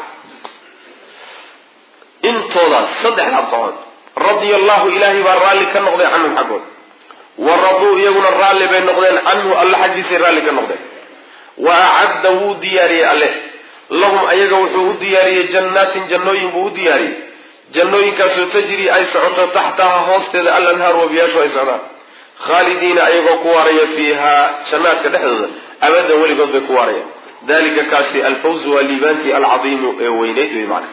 S1: intoodaas saddexda abtacood radia allahu ilaahay baa raalli ka noqday canhum xaggood wa raduu iyaguna raalli bay noqdeen canhu alle xaggiisay raalli ka noqdeen wa acadda wuu diyaariyey alle lahum ayaga wuxuu u diyaariyey jannaatin jannooyin buu u diyaariyey jannooyinkaasoo tajri ay socoto taxtaha hoosteeda alanhaaru wabiyaashu ay socdaan khaalidiina ayagoo ku waaraya fiihaa jannaadka dhexdooda abadan weligood bay ku waarayaan dalika kaasi alfawzu waa liibaantii alcadiimu ee weyneyd wey macna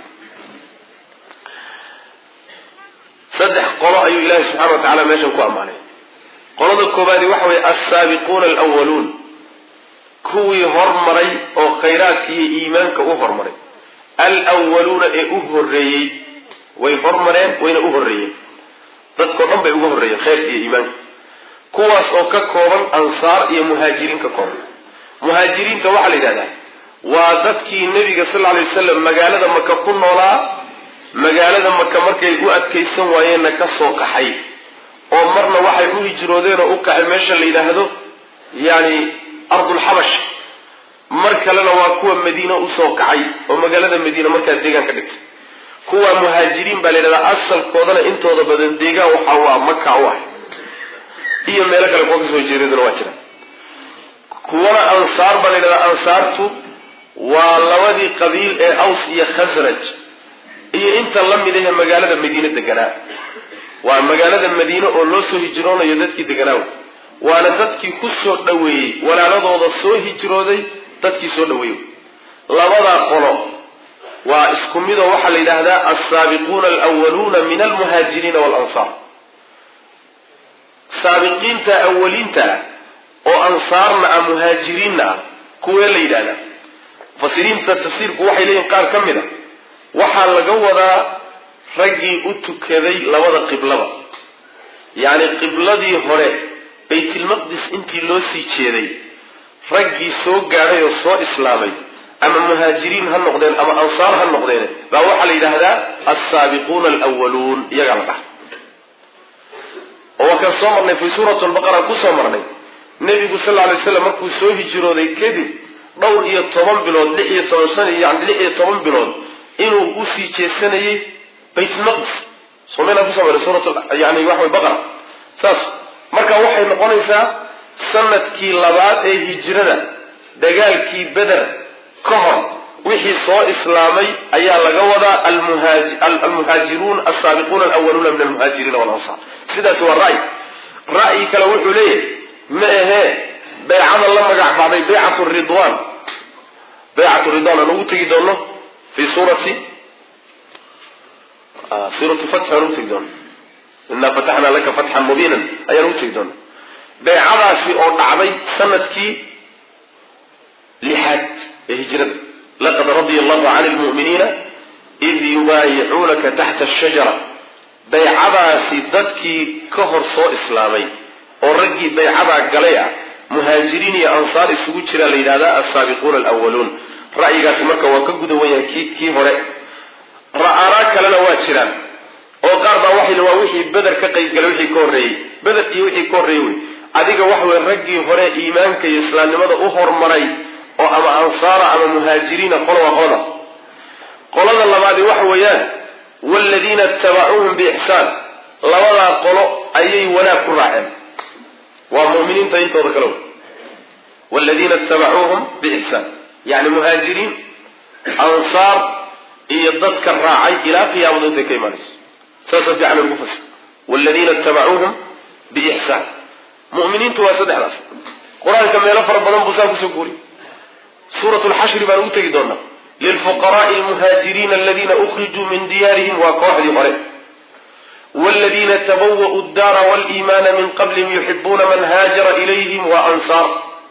S1: saddex qolo ayuu ilaahay subxana wa tacala meeshan ku ammaanay qolada koobaadi waxa weye alsaabiquuna alwaluun kuwii hormaray oo khayraadka iyo iimaanka u hormaray alwaluuna ee u horeeyey way hormareen wayna u horreeyeen dadkao dhan bay uga horreeyeen khayrka iyo iimaanka kuwaas oo ka kooban ansaar iyo muhaajiriin ka kooban muhaajiriinta waxaa la yidhahdaa waa dadkii nebiga sal lla lay wasalam magaalada maka ku noolaa magaalada maka markay u adkaysan waayeenna ka soo kaxay oo marna waxay u hijroodeen oo u kaxay meesha la yidhaahdo yani ardulxabash mar kalena waa kuwa madiine usoo kacay oo magaalada madiine markaa deegaan ka dhigtay kuwa muhaajiriin baa la yidhahdaa asalkoodana intooda badan deegaan waxa u ah maka u ah iyo meelo kale kuwa kasoo jeedadana waa jira kuwana ansaar baa la yidhahdaa ansaartu waa labadii qabiil ee aws iyo khasraj iyo inta la mid ahe magaalada madiine deganaa waa magaalada madiine oo loo soo hijroonayo dadkii deganaa waana dadkii ku soo dhoweeyey walaaladooda soo hijrooday dadkii soo dhoweeyey labadaa qolo waa isku midoo waxaa la yidhaahdaa alsaabiquuna alwaluuna min almuhaajiriina waalansaar saabiqiinta awaliinta ah oo ansaarna ah muhaajiriinna ah kuwee la yidhahdaa mufasiriinta tafsiirku waxay leeyihin qaar ka mid a waxaa laga wadaa raggii u tukaday labada qiblaba yacni qibladii hore baytilmaqdis intii loo sii jeeday raggii soo gaadhay oo soo islaamay ama muhaajiriin ha noqdeen ama ansaar ha noqdeen baa waxaa la yidhaahdaa alsaabiquuna alwaluun iyagaa la dhaha oo waa kaan soo marnay fii suurat lbaqara kusoo marnay nebigu sal lla alay slam markuu soo hijrooday kadib dhowr iyo toban bilood lix iyo toban san yani lix iyo toban bilood inuu usii jeesanayay baytulmaqdis somaynaa kusoo marnay suurat yani waxa way baqara saas marka waxay noqonaysaa sanadkii labaad ee hijrada dagaalkii beder ka hor wixii soo islaamay ayaa laga wadaa almuhaajiruun alsaabiquuna alwaluuna min almuhaajiriina walansaar sidaas waa ra'y ra'yi kale wuxuu leeyahay ma ahee baycada la magac baxday baycatu ridwan baycatu ridwan aan ugu tegi doono fi suurati suuratu fatxi aan ugu tegi doono inaa fataxnaa laka fatxan mubiinan ayaan ugu tegi doona baycadaasi oo dhacday sanadkii lixaad ee hijrada laqad radia allahu cani lmu'miniina id yubaayicuunaka taxta ashajara baycadaasi dadkii ka hor soo islaamay oo raggii baycadaa galay ah muhaajiriin iyo ansaar isugu jiraa la yidhahdaa alsaabiquuna alwaluun ra'yigaasi marka waa ka guda wanyahay ki kii hore ra'aanaa kalena waa jiraan oo qaar baa waxay waa wixii beder ka qaybgalay wixii ka horreeyey beder iyo wixii ka horreeyey wey adiga waxa weye raggii hore iimaanka iyo islaamnimada u hormaray oo ama ansaara ama muhaajiriina qola waa qoladaas qolada labaadi waxa weeyaan waaladiina itabacuuhum biixsaan labadaa qolo ayay wanaag ku raaceen waa mu'miniinta intooda kale wey waaladiina itabacuuhum biixsaan yacni muhaajiriin ansaar iyo dadka raacay ilaa qiyaamadu intay ka imaanayso saasa fiican lagu fasir waaladiina itabacuuhum biixsaan mu'miniintu waa saddexdaas qur-aanka meelo fara badan buu saa kusoo guuriy suurat lxashri baan ugu tegi doonaa lilfuqaraai almuhaajiriina aladiina ukhrijuu min diyaarihim waa kooxdii hore wladiina tabawa'u daara waliimaana min qablihim yuxibuuna man haajara ilayhim wa ansaar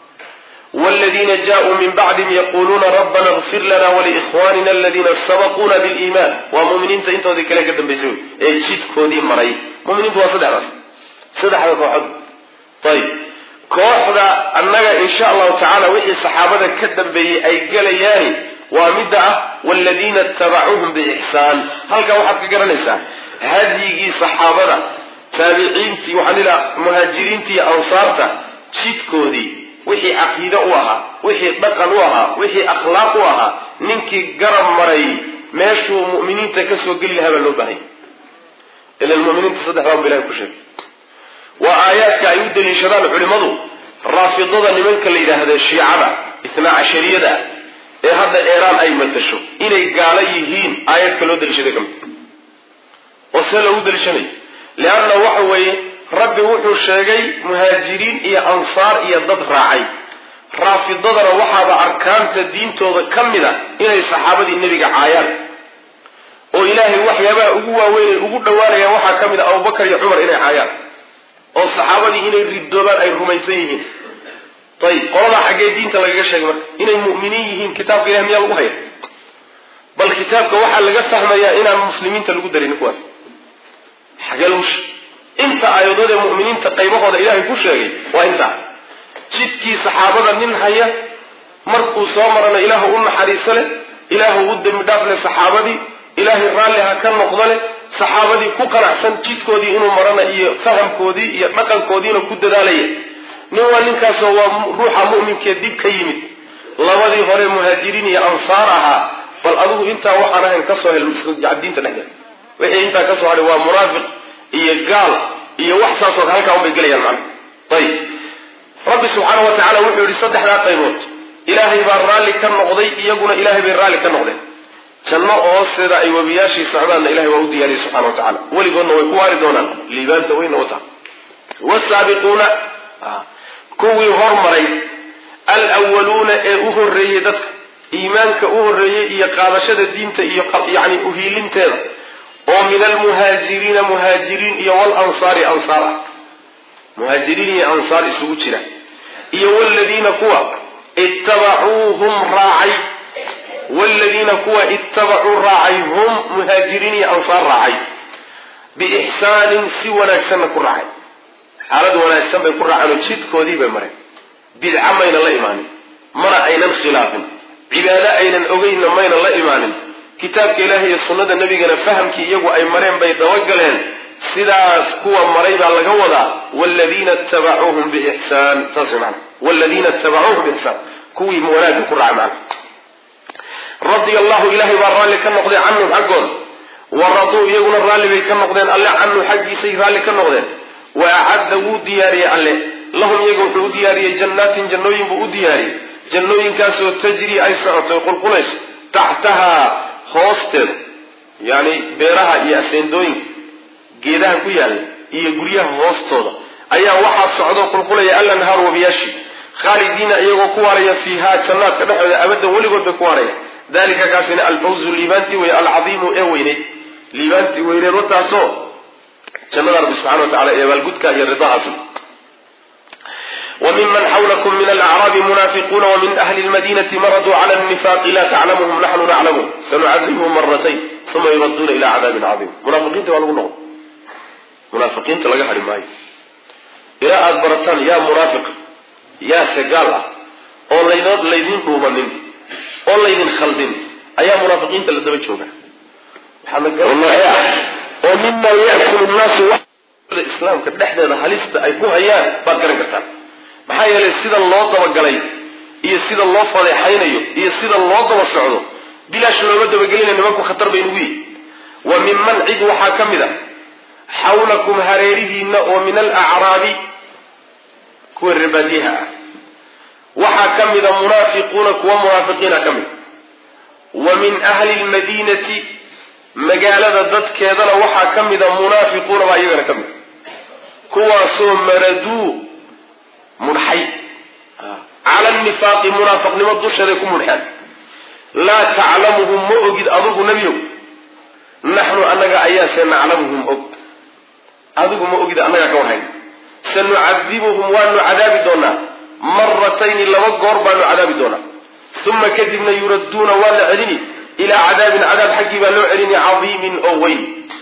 S1: wladiina jaauu min bacdihim yaquluuna rabbana اغfir lana waliikhwanina aladiina sabaquuna biliiman waa muminiinta intoodii kale ka dambaysay ee jidkoodii maray muminiintu waa saddexdaas saddexda kooxood ayb kooxda annaga insha allahu tacala wixii saxaabada ka dambeeyey ay gelayaani waa midda ah waaladiina itabacuuhum biixsaan halkaa waxaad ka garanaysaa hadyigii saxaabada taabiciintii waxaan ilaa muhaajiriintii iyo ansaarta jidkoodii wixii caqiide u ahaa wixii dhaqan u ahaa wixii akhlaaq u ahaa ninkii garab maray meeshuu mu'miniinta kasoo geli lahaa baa loo baahanya ila muminiinta saddexdaa bu ilahay ku sheegay waa aayaadka ay u daliishadaan culimmadu raafidada nimanka la yidhaahda shiicada itnaa cashariyada ee hadda eeraan ay matasho inay gaalo yihiin aayadka loo daliishaday ka mid oo see loogu daliishanayo leanna waxa weeye rabbi wuxuu sheegay muhaajiriin iyo ansaar iyo dad raacay raafidadana waxaaba arkaanta diintooda ka mid a inay saxaabadii nebiga caayaan oo ilaahay waxyaabaha ugu waaweynay ugu dhowaanayaan waxaa ka mid a abubakar iyo cumar inay caayaan oo saxaabadii inay ridoobaan ay rumaysan yihiin ayib qoladaa xaggee diinta lagaga sheegay marka inay mu'miniin yihiin kitaabka ilahi miyaa lagu haya bal kitaabka waxaa laga fahmayaa inaan muslimiinta lagu darin kuwaas xagee lagu sheeg inta aayadoodee mu'miniinta qaybahooda ilaahay ku sheegay waa intaa jidkii saxaabada nin haya markuu soo marana ilaahu u naxariiso leh ilaahu u dembi dhaaf leh saxaabadii ilaahay raalli ha ka noqdo leh saxaabadii ku qanacsan jidkoodii inuu marana iyo fahamkoodii iyo dhaqankoodiina ku dadaalaya nin waa ninkaasoo waa ruuxa mu'minkee dib ka yimid labadii hore muhaajiriin iyo ansaar ahaa bal adigu intaa waxaan ahayn kasoo hel diinta dhexdeeda wixii intaa kasoo hadhay waa munaafiq iyo gaal iyo wax saasoo halkaa unbay gelayaan macna ayib rabbi subxaana wa tacala wuxuu yihi saddexdaa qaybood ilaahay baa raalli ka noqday iyaguna ilaahay bay raalli ka noqdeen janno hoosteeda ay webiyaashii socdaanna ilahay waa u diyaariyey subxana wa tacala weligoodna way ku waari doonaan liibaanta weyna wata wasaabiquuna kuwii hormaray alwaluuna ee u horreeyey dadka iimaanka u horreeyey iyo qaadashada diinta iyo yani uhiilinteeda oo min almuhaajiriina muhaajiriin iyo walansaari ansaar ah muhaajiriin iyo ansaar isugu jira iyo wladiina kuwa ittabacuuhum raacay wladiina kuwa ittabacuu raacay hum muhaajiriin iyo ansaar raacay biixsaanin si wanaagsanna ku raacay xaalad wanaagsan bay ku raaceen oo jidkoodii bay mareen bidca mayna la imaanin mana aynan khilaafin cibaado aynan ogeynna mayna la imaanin kitaabka ilaahi iyo sunnada nebigana fahamkii iyagu ay mareen bay dabagaleen sidaas kuwa maray baa laga wadaa wladiina tabacuuhum biixsaan saas mana wladiina tabacuuhum biixsaan kuwii wanaagga ku raacay macna radia allahu ilaahay baa raalli ka noqday canhum xaggooda wa raduu iyaguna raalli bay ka noqdeen alle canhu xaggiisay raalli ka noqdeen wa acadda wuu diyaariyey alle lahum iyaga wuxuu u diyaariyey jannaatin jannooyin buu u diyaariyey jannooyinkaasoo tajrii ay socoto qulqulayso taxtahaa hoosteeda yani beeraha iyo aseendooyinka geedaha ku yaalla iyo guryaha hoostooda ayaa waxaa socdo qulqulaya alanhaar wabiyaashi khaalidiina iyagoo ku waaraya fiihaa jannaadka dhexooda abadan weligood bay ku waaraya dalika kaasina alfawzu liibaantii wey alcadiimu ee weyneyd liibaantii weyneed wataasoo jannada rabbi subxana wa tacala ee abaalgudka iyo ridahaas وممن حولكم من الأعراب منافقون ومن أهل المدينة مردوا على النفاق لا تعلمهم نحن نعلمهم سنعذبهم مرتين ثم يردون إلى عذاب عظيم منافقين تبالغوا نغم منافقين تلقى حرم ماي إلى أدبرتان يا منافق يا سقالة oo laydin laydin dhuumanin oo laydin khaldin ayaa munaafiqiinta la daba jooga oo mima yakulu nnaasu islaamka dhexdeeda halista ay ku hayaan baad garan kartaan maxaa yeelay sida loo dabagalay iyo sida loo fadeexaynayo iyo sida loo daba socdo bilaash looma dabagelina nimanku khatar bay nugu yihi wa minman cid waxaa ka mid a xawlakum hareerihiina oo min alacraabi kuwa rebaadiyaha ah waxaa ka mida munaafiquuna kuwa munaafiqiina ka mid wa min ahli lmadiinati magaalada dadkeedana waxaa ka mida munaafiquuna baa iyagana ka mid kuwaasoo maraduu mudxay cala nifaaqi munaafiqnimo dusheeday ku mudxeen laa taclamuhum ma ogid adigu nebiyow naxnu annaga ayaase naclamuhum og adigu ma ogid annagaa ka warhayn sanucadibuhum waanu cadaabi doonaa maratayni laba goor baanu cadaabi doonaa uma kadibna yuradduuna waa la celini ilaa cadaabin cadaab xaggii baa loo celini cadiimin oo weyn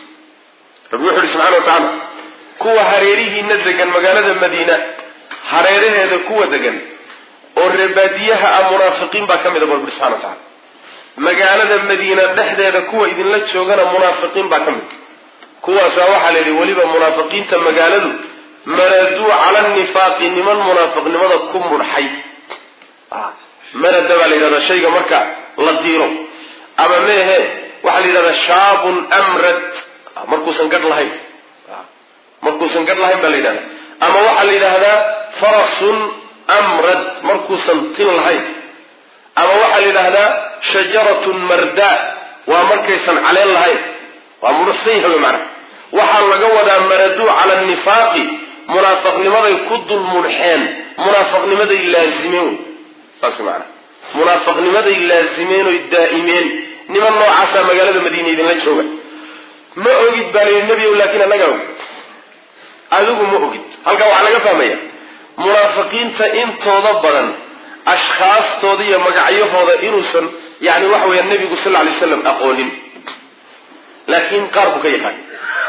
S1: rabbi wuxu uhi subxana wa tacaala kuwa hareerihiina degan magaalada madiina hareeraheeda kuwa degan oo reebaadiyaha ah munaafiqiin baa ka mida bu rabbi subxana wa tacala magaalada madiina dhexdeeda kuwa idinla joogana munaafiqiin baa ka mid kuwaasaa waxaa la yidhi weliba munaafiqiinta magaaladu maraduu cala nifaaqi niman munaafiqnimada ku mudxay marada baa la yidhahdaa shayga marka la diiro ama meehe waxaa la yidhahdaa shaabun amrad markuusan gadh lahayn markuusan gadh lahayn baa la yidhahdaa ama waxaa la yidhaahdaa farasun amrad markuusan tin lahayn ama waxaa la yidhaahdaa shajaratun marda waa markaysan caleen lahayn waa mudhuxsan yahay maana waxaa laga wadaa maraduu cala nifaaqi munaafiqnimaday ku dul mudxeen munaafiqnimaday laazimeen wey saas maana munaafiqnimaday laazimeen oy daa'imeen niman noocaasaa magaalada madiina idinla jooga ma ogid baa layidhi nebiyow laakiin annagaa og adigu ma ogid halkaa waxaa laga fahmaya munaafiqiinta intooda badan ashkhaastooda iyo magacyahooda inuusan yani waxa weeya nebigu sal lla lay slam aqoonin laakiin qaar buu ka yaqaan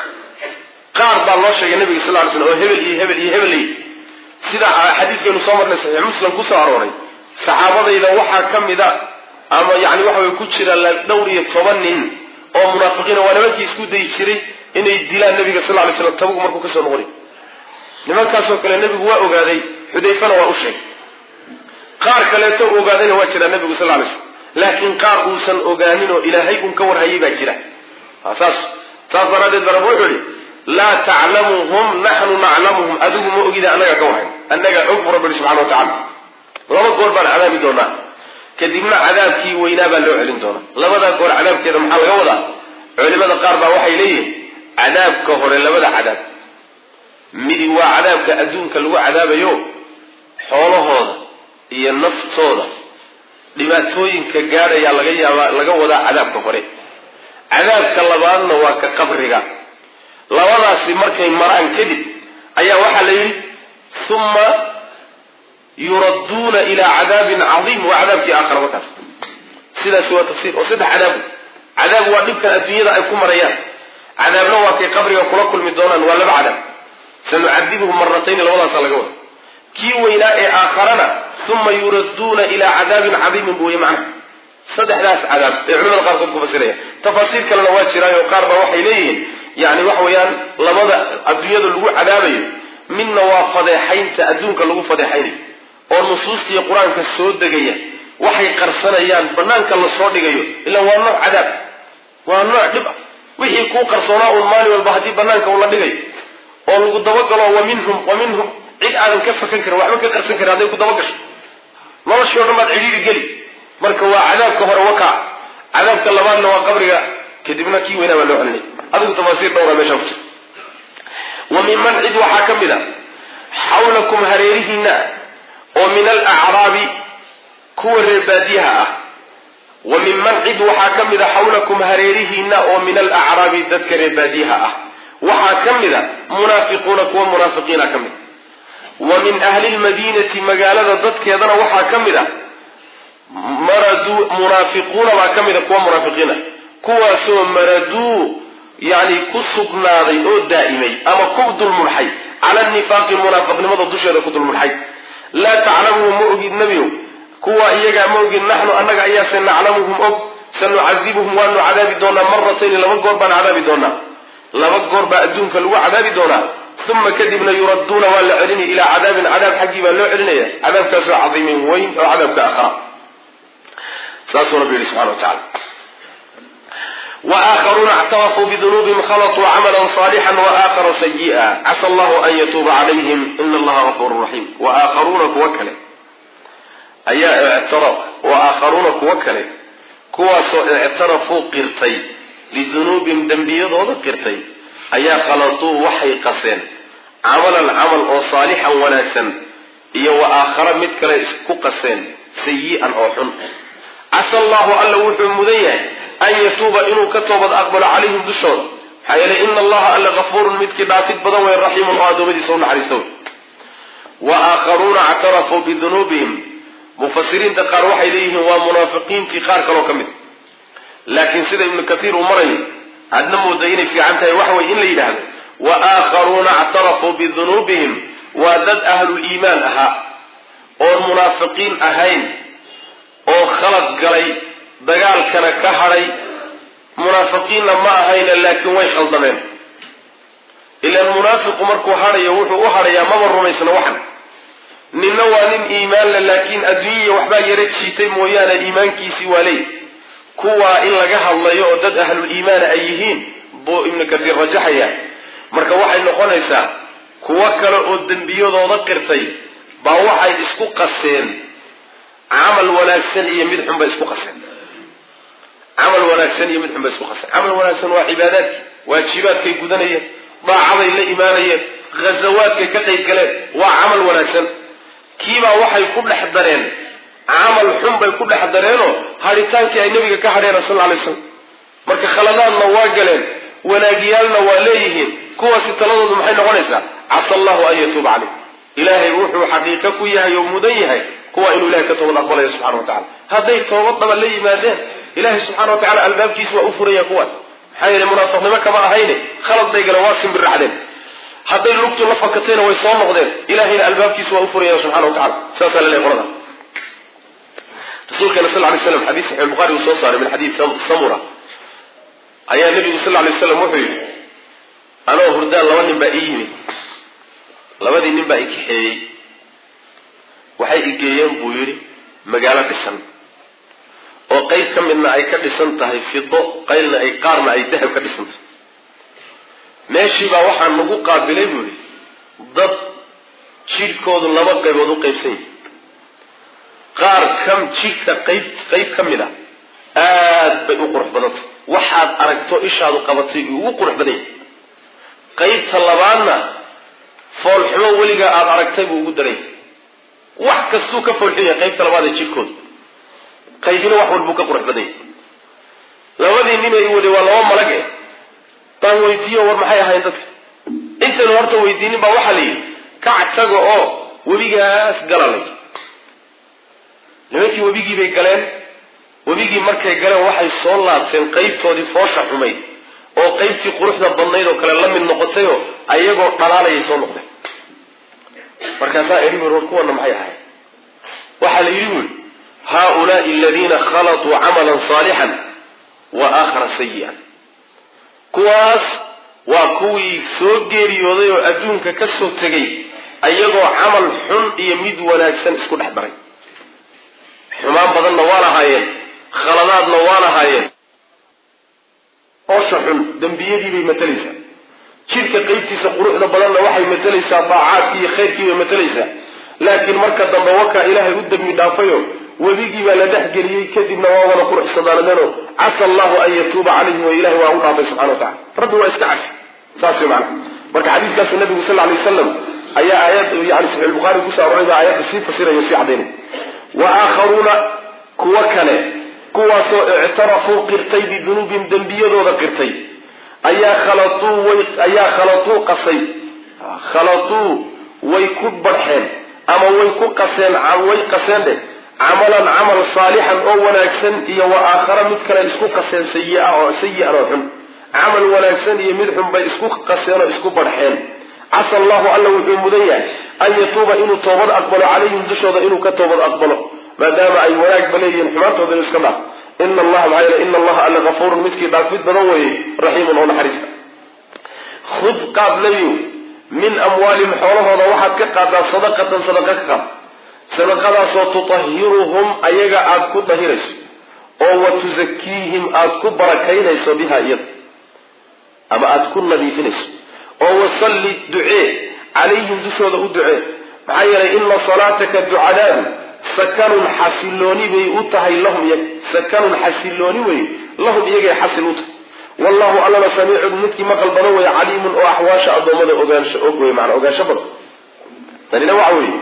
S1: qaar baa loo sheegay nabiga sal ly slam oo hebel iyo hebel iyo hebel sida xadiiskaynu soo marnay saxiix muslim kusoo arooray saxaabadayda waxaa ka mida ama yani waxa way ku jira dhowr iyo toban nin oo munaafiqiina waa nimankii isku dayi jiray inay dilaan nabiga sal lay slam tabugu markuu kasoo noqonay nimankaasoo kale nebigu waa ogaaday xudayfana waa u sheegay qaar kaleeto ogaadayna waa jiraa nabigu sal lay slm laakiin qaar uusan ogaanin oo ilaahay un ka warhayay baa jira saas saas daraaddeed ba rabbi wuxuu yihi laa taclamuhum naxnu naclamuhum adigu ma ogida annaga ka warhayn annaga og bu rabbi yihi subxana wa tacala laba goor baan cadaabi doonaa kadibna cadaabkii weynaa baa loo celin doonaa labadaa goor cadaabkeeda maxaa laga wadaa culimada qaar baa waxay leeyihin cadaabka hore labada cadaab midi waa cadaabka adduunka lagu cadaabayo xoolahooda iyo naftooda dhibaatooyinka gaadhayaa laga yaabaa laga wadaa cadaabka hore cadaabka labaadna waa ka qabriga labadaasi markay maraan kadib ayaa waxaa la yidhi uma yuradduuna ilaa cadaabin cadiim waa cadaabkii aakhara markaas sidaasi waa tafsiir oo saddex cadaab cadaab waa dhibkan adduunyada ay ku marayaan cadaabna waa kay qabriga kula kulmi doonaan waa laba cadaab sanucadibuhum maratayni labadaasa laga wada kii weynaa ee aakharana uma yuradduuna ilaa cadaabin cadiimin bu wey macnaha saddexdaas cadaab ee culimada qaarkood ku fasiraya tafaasiir kalena waa jiraayo qaar baa waxay leeyihiin yani waxa weeyaan labada adduunyada lagu cadaabayo midna waa fadeexaynta adduunka lagu fadeexaynayo oo nusuustiiyo qur-aanka soo degaya waxay qarsanayaan banaanka lasoo dhigayo ilaa waa nooc cadaab waa nooc dhib ah wixii kuu qarsoonaa uun maalin walba haddii banaanka ula dhigayo oo lagu dabagalo wa minhum wa minhum cid aadan ka fakan karin waxba ka qarsan karin hadday ku dabagasho noloshii o dhan baad cidhiiri geli marka waa cadaabka hore wakaa cadaabka labaadna waa qabriga kadibna kii weynaa baa loo celinay adigu tafaasiir dhowra meeshaa ku jira wa minman cid waxaa ka mid a xawlakum hareerihiina oo min alacraabi kuwa reer baadiyaha ah wa minman cid waxaa ka mid a xawlakum hareerihiina oo min alacraabi dadka reer baadiyaha ah waxaa ka mid a munaafiquuna kuwa munaafiqiina ka mid wa min ahli lmadiinati magaalada dadkeedana waxaa ka mid a maraduu munaafiquuna baa ka mid a kuwa munaafiqiina kuwaasoo maraduu yani ku sugnaaday oo daa'imay ama ku dulmudxay cala nifaaqi munaafiqnimada dusheeda ku dulmudxay laa taclamuhum ma ogid nebiyow kuwa iyagaa ma ogid naxnu annaga ayaase naclamuhum og sanucadibuhum waanu cadaabi doonaa maratayni laba goor baan cadaabi doonaa laba goor baa adduunka lagu cadaabi doonaa uma kadibna yuradduuna waa la celini ilaa cadaabin cadaab xaggii baa loo celinaya cadaabkaasoo cadiimin weyn oo cadaabka aakhara saasuu rabbi yihi subxana wa tacala waakharuuna اctarafuu bidunuubihim khalatuu camala صaalixا waaakharu sayi'a casa allahu an yatuuba calayhim ina allaha gafuru raxiim waakharuuna kuwa kale ayaa ictara waakharuuna kuwa kale kuwaasoo ictarafuu qirtay bidunuubihim dembiyadooda qirtay ayaa khalatuu waxay qaseen camalan camal oo saalixan wanaagsan iyo wa aakhara mid kale isku qaseen sayi'an oo xun casa allahu alla wuxuu mudan yahay an yatuuba inuu ka toobad aqbalo calayhim dushooda maxaa yeelay ina allaha alla gafuurun midkii dhaafid badan wey raxiimun oo addoommadiisa u naxariista wey wa aakharuuna actarafuu bidunuubihim mufasiriinta qaar waxay leeyihiin waa munaafiqiintii qaar kaloo ka mid laakiin sida ibnu katiir uu marayo aadna mooda inay fiican tahay waxa weye in la yidhaahdo wa aakharuuna actarafuu bidunuubihim waa dad ahluliimaan ahaa oon munaafiqiin ahayn oo khalad galay dagaalkana ka hadhay munaafiqiinna ma ahayna laakiin way khaldameen ilaan munaafiqu markuu hadhayo wuxuu u hadhayaa maba rumaysna waxan ninna waa nin iimaanle laakiin adduunyaya waxbaa yaro jiitay mooyaane iimaankiisii waa leey kuwaa in laga hadlayo oo dad ahlul iimaana ay yihiin buu ibnu katiir rajaxaya marka waxay noqonaysaa kuwo kale oo dembiyadooda qirtay baa waxay isku qaseen camal wanaagsan iyo mid xun bay isku qaseen camal wanaagsan iyo mid xun bay isku qaseen camal wanaagsan waa cibaadaadki waajibaadkay gudanayeen daacaday la imaanayeen ghazawaadkay ka qayb galeen waa camal wanaagsan kiibaa waxay ku dhex dareen camal xun bay ku dhex dareenoo hadhitaankii ay nabiga ka hadheen sal alay slam marka khaladaadna waa galeen wanaagyaalna waa leeyihiin kuwaasi taladoodu maxay noqonaysaa casa allahu an yatuuba caleyh ilaahay wuxuu xaqiiqo ku yahay oo mudan yahay kuwa inuu ilahay ka toobad aqbalayo subxana wa tacala hadday toobad dhaba la yimaadeen ilahay subxana wa tacala albaabkiisa waa u furaya kuwaas maxaa yeele munaafiqnimo kama ahayne khalad bay galeen waa simbirracdeen hadday lugtu la fakatayna way soo noqdeen ilahayna albaabkiisa waa u furaya subxana wa tacala saasaa laleeyahy qoladaas rasuulkeena sal lay slam xadiis saxix bukhari uu soo saaray min xadiid samura ayaa nabigu sal lay slam wuxuu yidhi anoo hurdaan laba nin baa ii yimid labadii nin baa i kaxeeyey waxay igeeyeen buu yidhi magaalo dhisan oo qayb ka midna ay ka dhisan tahay fido qaylna ay qaarna ay dahab ka dhisan tahay meeshiibaa waxaa nagu qaabilay buu ihi dad jidhkoodu laba qaybood u qaybsan yahi qaar ka jidhka qayb qayb ka mid a aad bay u qurux badantay waxaad aragto ishaadu qabatay uu ugu qurux badan yahay qaybta labaadna foolxumo weligaa aada aragtay buu ugu daran yahay wax kastuu ka foolxun yahay qaybta labaad ee jidhkooda qaybina wax walbuu ka qurux badan yahay labadii nin ay waday waa laba malag eh baan weydiiyo war maxay ahayn dadka intaynu horta weydiinin baa waxaa la yidhi kac taga oo webigaas galalay nimankii webigii bay galeen webigii markay galeen waxay soo laabteen qaybtoodii foosha xumayd oo qaybtii quruxda badnayd oo kale la mid noqotayoo ayagoo dhalaalayay soo noqdeen markaasaa idhi bui war kuwana maxay ahayd waxaa la yidhi bui haaulaai aladiina khalatuu camalan saalixan wa aakhara sayi'an kuwaas waa kuwii soo geeriyooday oo adduunka ka soo tegay ayagoo camal xun iyo mid wanaagsan isku dhex daray xumaan badanna waa lahaayeen khaladaadna waa lahaayeen oosha xun dembiyadii bay matalaysaa jidhka qaybtiisa quruxda badanna waxay matalaysaa daacaadkii iyo khayrkii bay matalaysaa laakiin marka dambe wakaa ilaahay u dembi dhaafayo webigii baa la dhexgeliyey kadibna waa wada quruxsadaanadeenoo casa allahu an yatuuba calayhim wa ilahi waa u dhaafay subxana wa tacala rabbi waa iska cafi saas wey macana marka xadiiskaasu nabigu sal lay wasalam ayaa aayad yani saxiix bukhaari kusoo arorayba aayadda sii fasirayo sii cadaynay wa aakharuuna kuwo kale kuwaasoo ictarafuu qirtay bidunuubihim dembiyadooda qirtay ayaa khalatuu way ayaa khalatuu qasay khalatuu way ku barxeen ama way ku qaseen way qaseen dheh camalan camal saalixan oo wanaagsan iyo wa aakhara mid kale isku qaseen sayi-a oo sayi-an oo xun camal wanaagsan iyo mid xun bay isku qaseen oo isku barxeen casa allahu alla wuxuu mudan yahay an yatuuba inuu toobad aqbalo calayhim dushooda inuu ka toobad aqbalo maadaama ay wanaagba leeyihiin xumaantooda inu iska dhaaf ina allaha maxaa yeele ina allaha alla gafuurun midkii dhaafid badan weeye raxiimun oo naxariista khud qaad nebiyow min amwaalihim xoolahooda waxaad ka qaadaa sadaqatan sadaqa ka qaad sadaqadaasoo tutahiruhum ayaga aada ku dahirayso oo wa tusakiihim aada ku barakaynayso biha iyada ama aada ku nadiifinayso oo wasalli ducee calayhim dushooda u ducee maxaa yeelay ina salaataka ducadaadu sakanun xasilooni bay u tahay lahum iyaga sakanun xasilooni wey lahum iyagay xasil u tahay wallahu allana samiicun midkii maqal badan weeye caliimun oo axwaasha addoommada ogaansho og wey maanaa ogaansho badan tanina waxa weeye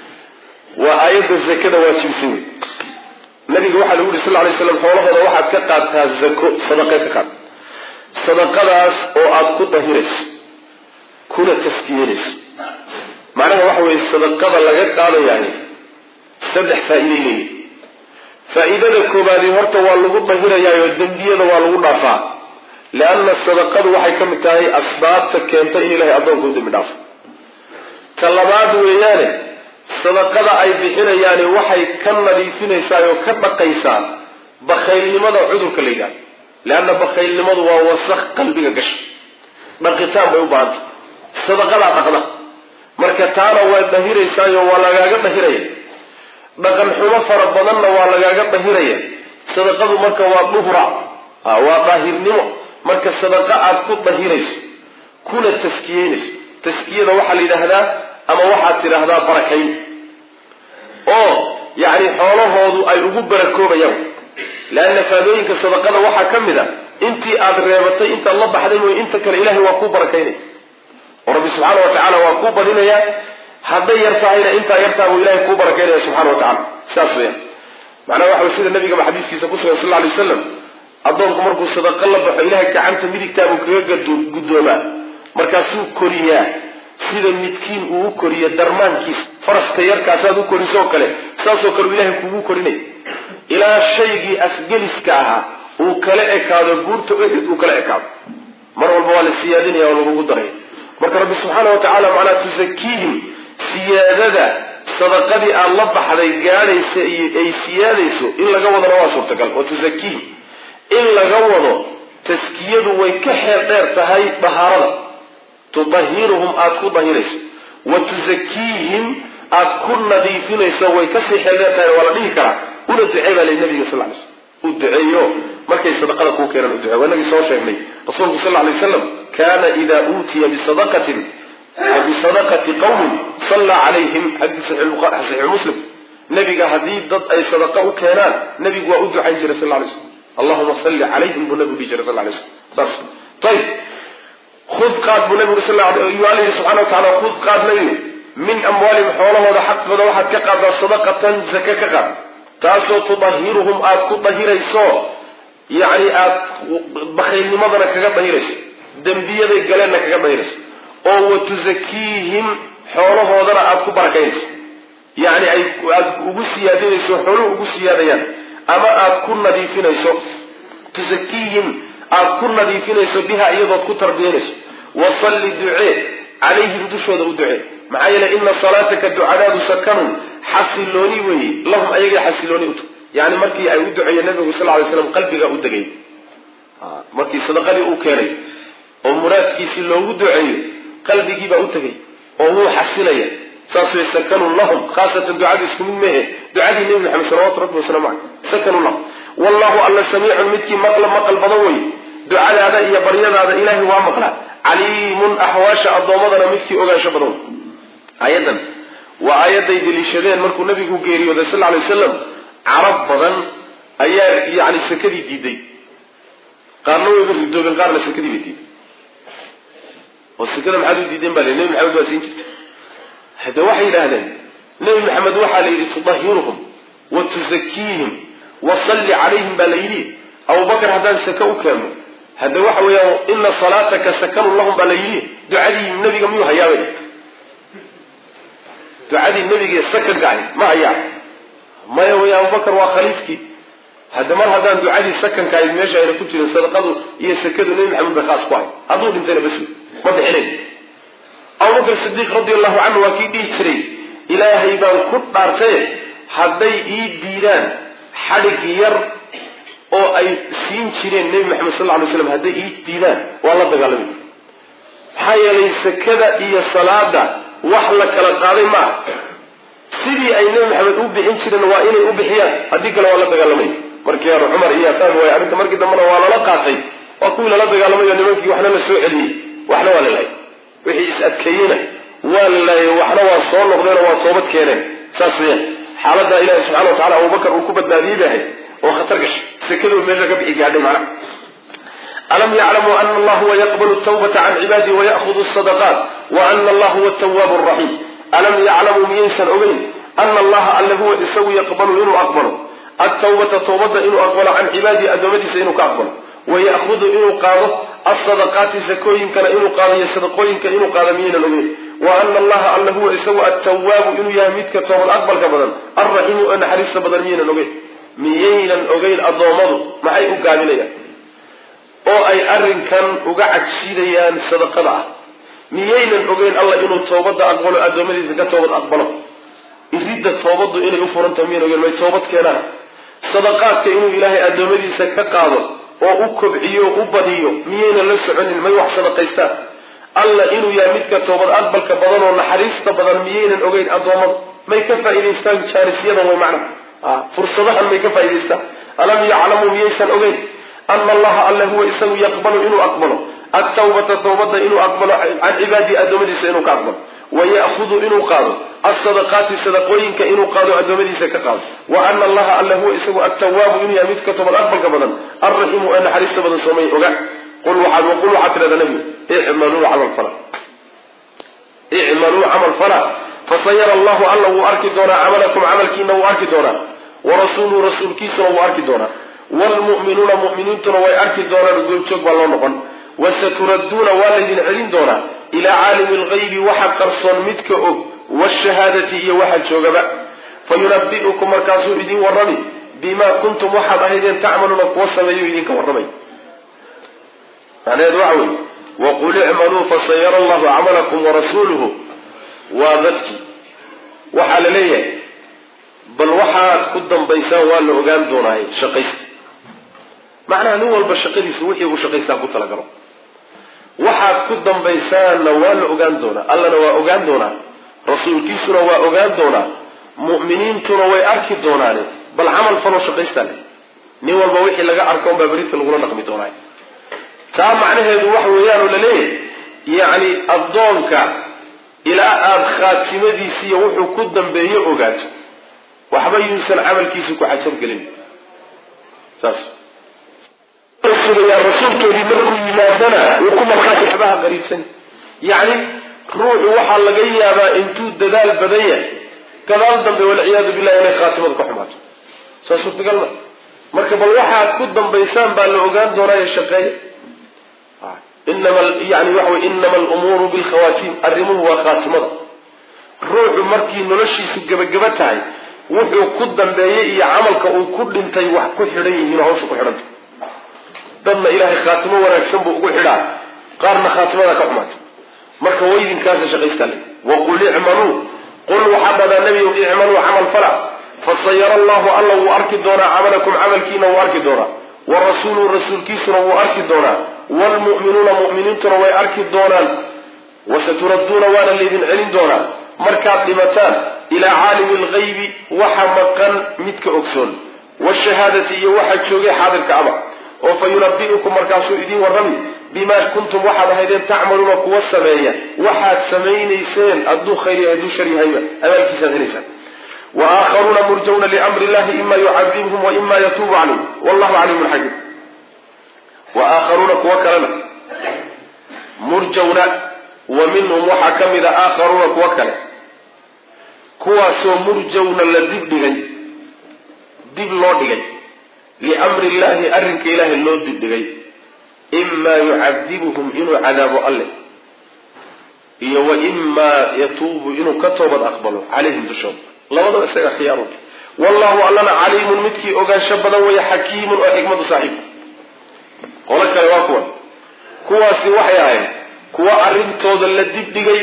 S1: waa aayadda zakada waajibisay wey nabiga waxaa lagu yuri sal lay slam xoolahooda waxaad ka qaadtaa zako sadaqe ka qaad sadaqadaas oo aada ku dahirayso kuna taskiyenayso macnaha waxa weeye sadaqada laga qaadayaay saddex faa-iiday leeyihi faa-iidada koobaadi horta waa lagu dahirayaayoo dembiyada waa lagu dhaafaa leanna sadaqadu waxay ka mid tahay asbaabta keenta in ilahay addoonka u dembi dhaafo ta labaad weeyaane sadaqada ay bixinayaani waxay ka nadiifinaysaa oo ka dhaqaysaa bakaylnimada cudurka la yidhahdo leanna bakaylnimadu waa wasaq qalbiga gasha dhaqitaan bay u baahantay sadaqadaa dhaqda marka taana waa dhahiraysaayo waa lagaaga dhahiraya dhaqan xumo fara badanna waa lagaaga dhahiraya sadaqadu marka waa duhra waa daahirnimo marka sadaqa aad ku dahirayso kuna taskiyeynayso taskiyada waxaa la yidhaahdaa ama waxaad tidhaahdaa barakayn oo yacni xoolahoodu ay ugu barakoobayaan leanna faadooyinka sadaqada waxaa ka mid a intii aad reebatay intaad la baxday mooye inta kale ilahay waa kuu barakaynaya oo rabbi subxaana wa tacaala waa kuu badinayaa hadday yar tahayna intaa yartaa buu ilahay kuu barakaynaya subxana wa tacala saas weyaan macnaha waxa way sida nabigaba xadiiskiisa ku sugan sal lla alay waslam addoonku markuu sadaqo la baxo ilahay gacanta midigtaabuu kaga guddoomaa markaasuu koriyaa sida midkiin uu u koriyo darmaankiisa faraska yarkaasaad u korisoo kale saasoo kale uu ilahay kugu korinay ilaa shaygii afgeliska ahaa uu kala ekaado guurta ehid uu kala ekaado mar walba waa la siyaadinaya oo lagugu daraya marka rabbi subxaana wa tacaala macnaa tusakiihim siyaadada sadaqadii aad la baxday gaadhaysa iyo ay siyaadayso in laga wadana waa suurtagal wa tusakiihim in laga wado taskiyadu way ka xeer dheer tahay dahaarada tudahiruhum aada ku dahirayso wa tusakiihim aad ku nadiifinayso way kasii xeeldheer tahay waa la dhihi karaa una ducee baa lay nabiga sal lay slam u duceeyo markay sadaqada kuu keenaan u ducee waa inagii soo sheegnay rasuulku sal lay waslam kana ida uutiya bisadaqatin bisadaqati qawmin sallaa calayhim xadii saxiixu muslim nabiga haddii dad ay sadaqa u keenaan nabigu waa u ducayn jiray sal lay slam allahuma salli calayhim buu nabigu dhihi jiray sal lay slam saas ayib khud qaad buu nabigu sal alla yihi subxana wa tacala khud qaad nabigu min amwaalihim xoolahooda xaqooda waxaad ka qaadaa sadaqatan zake ka qaad taasoo tudahiruhum aada ku dahirayso yacni aada bakhaylnimadana kaga dahirayso dembiyaday galeenna kaga dahirayso oo wa tusakiihim xoolahoodana aada ku barakaynayso yacni ay aada ugu siyaadinayso xooluhu ugu siyaadayaan ama aada ku nadiifinayso tusakiihim aada ku nadiifinayso biha iyadood ku tarbiyanayso wasalli ducee calayhim dushooda u ducee maxaa yeelay ina salaataka ducadaadu sakanun xasilooni weeye lahum ayaga xasilooni uta yani markii ay u duceeyeen nabigu sal lay slam qalbiga u degay markii sadaqadii uu keenay oo muraadkiisii loogu duceeyo qalbigiibaa u tegay oo wuu xasilaya saas way sakanun lahum khaasatan ducadii isku mid mehe ducadii nebi maxamed salawatu rabbi wasalaamu caleyh sakanun lahum wallahu alla samiicun midkii maqla maqal badan wey ducadaada iyo baryadaada ilaahay waa maqlaa caliimun axwaasha addoommadana midkii ogaansho badan wey aayadan waa aayadday deliishadeen markuu nabigu geeriyooday sal lay wasalam carab badan ayaa yani sakadii diiday qaarna wayba ridoobeen qaarna sakadii bay diiday oo sakada maxaad u diideen baa l nebi maxamed waa siin jirta hade waxay yidhaahdeen nebi maxamed waxaa la yidhi tudahiruhum wa tusakiihim wa salli calayhim baa la yidhi abubakar haddaan sake u keenno hade waxa weeyaan ina salaataka sakanun lahum baa la yidhi ducadii nebiga miyuu hayaabay ducadii nebiga sakanka ahayd ma hayaa maya wey abubakar waa khaliifkii hadda mar haddaan ducadii sakanka ahayd meesha ayna ku jirin sadaqadu iyo sakadu nebi maxamed bay khaas ku ahay hadduu dhintayna bas ma bixinayn abubakar sidiiq radi allahu canhu waa kii dhihi jiray ilaahay baan ku dhaartaye hadday ii diidaan xadhig yar oo ay siin jireen nebi maxamed sal lay slam hadday ii diidaan waa la dagaalamay maxaa yeelay sakada iyo salaada wax la kala qaaday maaha sidii ay nebi maxamed u bixin jireen waa inay u bixiyaan haddii kale waa la dagaalamay markii hore cumar iyo fahmi waay arrinta markii dambena waa lala qaatay waa kuwii lala dagaalamayo nimankii waxna la soo celiyey waxna waa la laayay wixii is adkeeyeyna waa la laayay waxna waa soo noqdeenoo waa toobad keeneen saas weyaan xaaladdaa ilahi subxana wa tacala abubakar uu ku badbaadiyey bay ahayd oo khatar gashay sekadoo meesha ka bixi gaadhay macnaha alam yaclamuu ana allah huwa yaqbalu tawbata can cibaadihi wayaأhudu sadaqaat wa ana allah huwa tawaabu raxiim alam yaclamuu miyaysan ogeyn ana allaha alle huwa isagu yaqbalu inuu aqbalo atawbata tawbada inuu aqbalo can cibaadihi addoommadiisa inuu ka aqbalo wayahudu inuu qaado asadaqaati sakooyinkana inuu qaado iyo sadaqooyinka inuu qaado miyaynan ogeyn wa ana allaha alle huwa isagu attawaabu inuu yahay midka toobad aqbalka badan alraxiimu ee naxariista badan miyaynan ogeyn miyaynan ogeyn addoommadu maxay u gaabinayaan oo ay arrinkan uga cagsidayaan sadaqada ah miyaynan ogeyn alla inuu toobadda aqbalo addoommadiisa ka toobad aqbalo iridda toobaddu inay u furantahay miyan ogeyn may toobad keenaan sadaqaadka inuu ilaahay addoommadiisa ka qaado oo u kobciyo u badiyo miyaynan la soconin may wax sadaqaystaan alla inuu yahay midka toobad aqbalka badan oo naxariista badan miyaynan ogeyn addoommada may ka faa'idaystaan jaarisyadan way macna fursadahan may ka faa'idaystaan alam yaclamuu miyaysan ogeyn ana allaha alle huwa isagu yaqbalu inuu aqbalo atawbata tawbada inuu aqbalo can cibaadihi addoommadiisa inuu ka aqbalo wayahudu inuu qaado asadaqaati sadaqooyinka inuu qaado addoommadiisa ka qaado wa ana allaha alle huwa isagu attawaabu inuu yahay midka toobad aqbalka badan alraxiimu ee naxariista badan soomay oga qul waxaad waqul waxaad tidhahdaa nabigu icmaluu camal fala icmaluu camal fala fasayara allahu alla wuu arki doonaa camalakum camalkiina wuu arki doonaa warasuuluhu rasuulkiisuna wuu arki doonaa wlmu'minuuna mu'miniintuna way arki doonaan goobjoog baa loo noqon wasaturadduuna waa laydin celin doonaa ilaa caalimi lgaybi waxa qarsoon midka og washahaadati iyo waxa joogaba fayunabi'ukum markaasuu idin warrami bimaa kuntum waxaad ahaydeen tacmaluuna kuwa sameeyo idinka warramay macnaheedu waxa weeye waqul icmaluu fasayara allahu camalakum warasuuluhu waa dadkii waxaa la leeyahay bal waxaad ku dambaysaan waa la ogaan doonaaye shaqaysta macnaha nin walba shaqadiisa wixii uu shaqaystaa ku talagalo waxaad ku dambaysaanna waa la ogaan doonaa allana waa ogaan doonaa rasuulkiisuna waa ogaan doonaa mu'miniintuna way arki doonaane bal camal faloo shaqaystaa le nin walba wixii laga arko unbaa berita lagula dhaqmi doonaa taa macnaheedu waxa weeyaan oo laleeyahay yacni addoonka ilaa aada khaatimadiisiiyo wuxuu ku dambeeyo ogaato waxba yuusan camalkiisa ku cajabgelin saas sugayaa rasuulkeedii markuu yimaadana wuu ku markhaati waxbaha qariibsan yacni ruuxu waxaa laga yaabaa intuu dadaal badan yahay gadaal dambe walciyaadu billahi inay khaatimadu ka xumaato saa suurtagal ma marka bal waxaad ku dambaysaan baa la ogaan doonaayo shaqeeya inama yani waxa wey inama alumuuru bilkhawatiim arrimuhu waa khaatimada ruuxu markii noloshiisu gebagaba tahay wuxuu ku dambeeyey iyo camalka uu ku dhintay wax ku xidhan yihiin hawsha ku xidhanta dadna ilaahay khaatimo wanaagsan buu ugu xidhaa qaarna khaatimada ka xumaata marka waydinkaasa shaqaystaa le waqul icmaluu qul waxaa dhadaa nebiyow icmaluu camal fala fasayara allahu alla wuu arki doonaa camalakum camalkiina wuu arki doonaa wa rasuuluhu rasuulkiisuna wuu arki doonaa waalmu'minuuna mu'miniintuna way arki doonaan wasaturadduuna waana laydin celin doonaa markaad dhimataan ilaa caalimi algaybi waxa maqan midka ogsoon washahaadati iyo waxa joogay xaadirka aba oo fa yunabi'ukum markaasuu idiin warrami bimaa kuntum waxaad ahaydeen tacmaluuna kuwa sameeya waxaad samaynayseen hadduu khayr yahay hadduu shar yahayba abaalkiisaad helaysaan wa aakharuuna murjawna liamri illahi ima yucadibhum wa ima yatuubu calayhim wallahu caliimun xakiim wa aakharuuna kuwo kalena murjawna wa minhum waxaa ka mid a aakharuuna kuwo kale kuwaasoo murjawna la dib dhigay dib loo dhigay liamri illahi arrinka ilaahay loo dib dhigay imaa yucadibuhum inuu cadaabo alleh iyo wa imaa yatuubu inuu ka toobad aqbalo calayhim dushooda labadaba isaga khiyaaro wallahu allana caliimun midkii ogaansho badan weeye xakiimun oo xikmadu saaxiib qolo kale waa kuwan kuwaasi waxay ahayd kuwa arrintooda la dibdhigay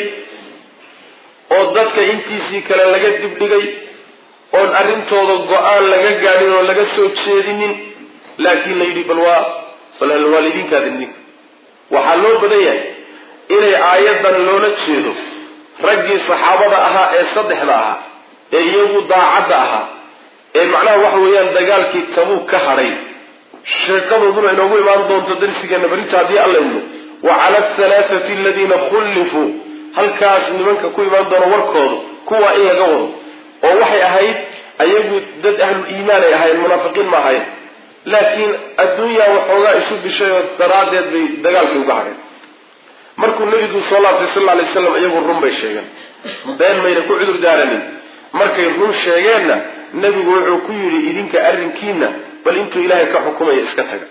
S1: oo dadka intiisii kale laga dibdhigay oon arrintooda go-aan laga gaadhin oo laga soo jeedinin laakiin la yidhi bal waa bal waa laydinkaadin ninka waxaa loo badan yahay inay aayaddan loola jeedo raggii saxaabada ahaa ee saddexda ahaa ee iyagu daacadda ahaa ee macnaha waxa weeyaan dagaalkii tabuug ka hadhay sheekadooduna inoogu imaan doonto darsigeena berinta haddii allayno wa cala alhalaathati aladiina khullifuu halkaas nimanka ku imaan doono warkooda kuwaa in laga wado oo waxay ahayd ayagu dad ahlul iimaan ay ahaayeen munaafiqiin ma ahayen laakiin adduunyaa waxoogaa isu bishay oo daraaddeed bay dagaalkii uga hadheen markuu nebigu soo laabtay sal alay slam iyagu run bay sheegeen been mayna ku cudur daaranin markay run sheegeenna nebigu wuxuu ku yidhi idinka arrinkiina bal intuu ilaahay ka xukumaya iska taga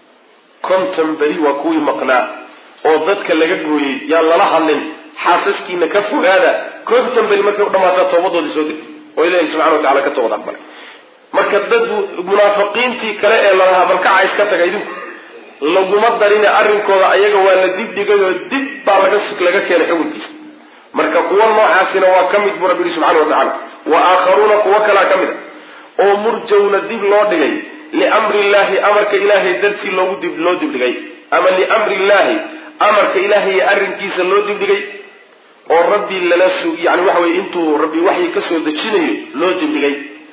S1: konton beri waa kuwii maqnaa oo dadka laga gooyey yaan lala hadlin xaasaskiina ka fogaada konton beri markay u dhamaataa toobadoodii soo degtay oo ilaahay subxana wa tacala ka toobad aqbalay marka dad munaafiqiintii kale ee lalahaa balkaca iska taga idinku laguma darine arrinkooda ayaga waa la dibdhigay oo dib baa laga laga keenay xukunkiisa marka kuwa noocaasina waa ka mid buu rabbi yihi subxana wa tacala wa aakharuuna kuwo kalaa ka mid a oo murjawna dib loo dhigay liamri illahi amarka ilaahay dartii loogu dib loo dibdhigay ama liamri illahi amarka ilaahay iyo arrinkiisa loo dibdhigay oo rabbi lala sug yani waxa weye intuu rabbi waxyi ka soo dejinayo loo dibdhigay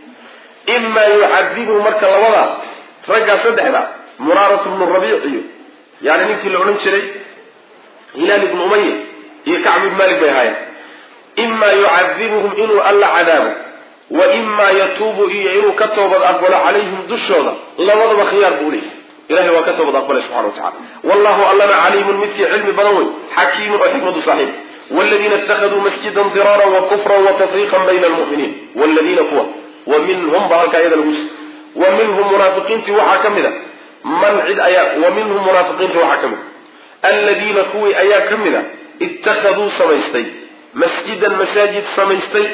S1: imaa yucadibuhu marka labada raggaa saddexda muraarat bnu rabiic iyo yani ninkii la odhan jiray hilaal ibnu umaya iyo kacb ibn malik bay ahaayeen imaa yucadibuhum inuu alla cadaabo wa imaa yatuubu iyo inuu ka toobad aqbalo calayhim dushooda labadaba khiyaar buu leeyahy ilahay waa ka toobad aqbalay subxana wa tacala wallahu allana caliimun midkii cilmi badan wey xakiimun oo xikmadu saaxiib wladiina itakaduu masjidan diraaran wa kufran wa tafriiqan bayna almu'miniin wladiina kuwa wa minhum ba halkaa iyada lagu jir wa minhum munaafiqiintii waxaa ka mid a man cid ayaa wa minhum munaafiqiintii waxaa ka mid a aladiina kuwii ayaa ka mid a ittakhaduu samaystay masjidan masaajid samaystay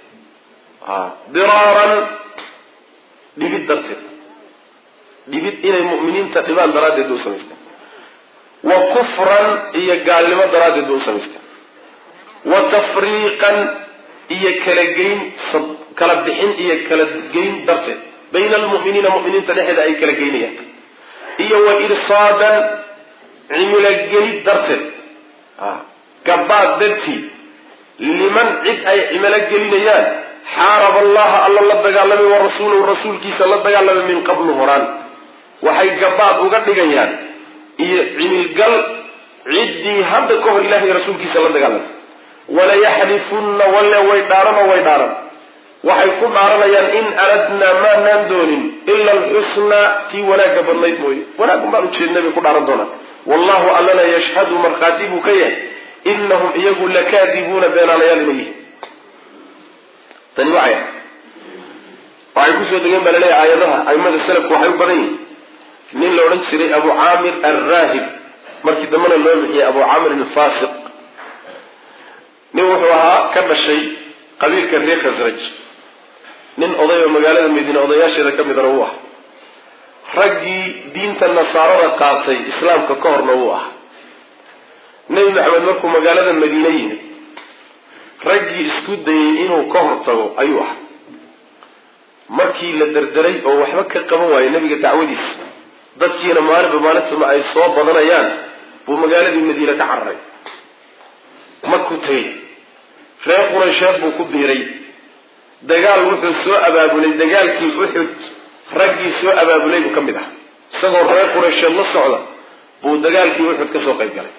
S1: diraaran dhibid darteed dhibid inay mu'miniinta dhibaan daraaddeed bay u samaysteen wa kufran iyo gaalnimo daraaddeed bay u samaysteen wa tafriiqan iyo kala geyn kala bixin iyo kala geyn darteed bayna almu'miniina mu'miniinta dhexeeda ay kala geynayaan iyo wa irsaadan cimilogelid darteed gabaad dartii liman cid ay cimalo gelinayaan xaaraba allaha alla la dagaalamay wa rasuulahu rasuulkiisa la dagaalamay min qablu horaan waxay gabaad uga dhigayaan iyo cimilgal ciddii hadda ka hor ilahay rasuulkiisa la dagaalamtay walayaxlifunna walle way dhaarano way dhaaran waxay ku dhaaranayaan in aradnaa maanaan doonin ila alxusnaa tii wanaagga badnayd mooye wanaaggun baan ujeednay bay ku dhaaran doonaan wallahu allana yashhadu markhaati buu ka yahay inahum iyagu lakaadibuuna beenaalayaal inay yihiin tani waxay waxay kusoo degeen baa laleeyahay aayadaha aimada salafku waxay u badan yihin nin la odhan jiray abu caamir alraahib markii dambena loo bixiyey abu caamir alfasiq nin wuxuu ahaa ka dhashay qabiilka reer khasraj nin oday oo magaalada madiine odayaasheeda ka midana uu ah raggii diinta nasaarada qaatay islaamka ka horna wuu ah nebi maxamed markuu magaalada madiine yimid raggii isku dayey inuu ka hortago ayuu ah markii la derderay oo waxba ka qaban waayey nebiga dacwadiisa dadkiina maalinba maalintuma ay soo badanayaan buu magaaladii madiine ka cararay makuu tegey reer quraysheed buu ku biiray dagaal wuxuu soo abaabulay dagaalkii uxud raggii soo abaabulay buu ka mid ah isagoo reer quraysheed la socda buu dagaalkii uxud ka soo qayb galay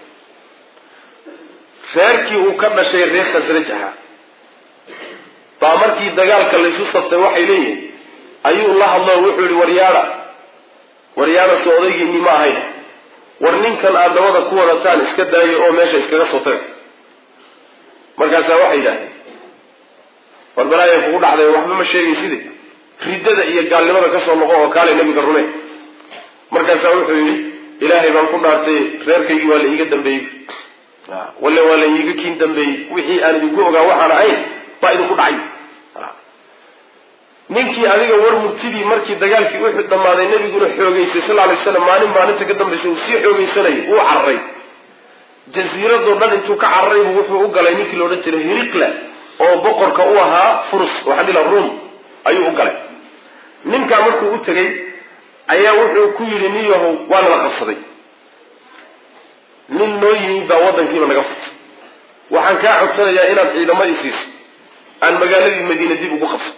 S1: reerkii uu ka dhashay reer khasraj ahaa baa markii dagaalka laysu saftay waxay leeyihin ayuu la hadlo wuxuu yihi waryaada waryaada soo odaygiinii ma ahayn war ninkan aad dabada ku wadataan iska daayo oo meesha iskaga soo taga markaasaa waxay yidhahdeen war balaaya kugu dhacday waxba ma sheegayside riddada iyo gaalnimada kasoo noqo oo kaale nabiga rume markaasaa wuxuu yidhi ilaahay baan ku dhaartay reerkaygii waa la iiga dambeeyey walle waa la iiga kiin dambeeyey wixii aan idinku ogaa waxaan ahayn baa idinku dhacay ninkii adiga war murtidii markii dagaalkii uxud dhammaaday nabiguna xoogeysay sal lay slam maalin maalinta ka dambaysa uu sii xoogeysanayay uu cararay jasiiradoo dhan intuu ka cararay buu wuxuu u galay ninkii laodhan jiray hiriqla oo boqorka u ahaa furus waxaa dhila ruom ayuu u galay ninkaa markuu u tegay ayaa wuxuu ku yidhi nin yahow waa nala qabsaday nin noo yimid baa waddankiiba naga furtay waxaan kaa codsanayaa inaad ciidamo i siiso aan magaaladii madiina dib ugu qabso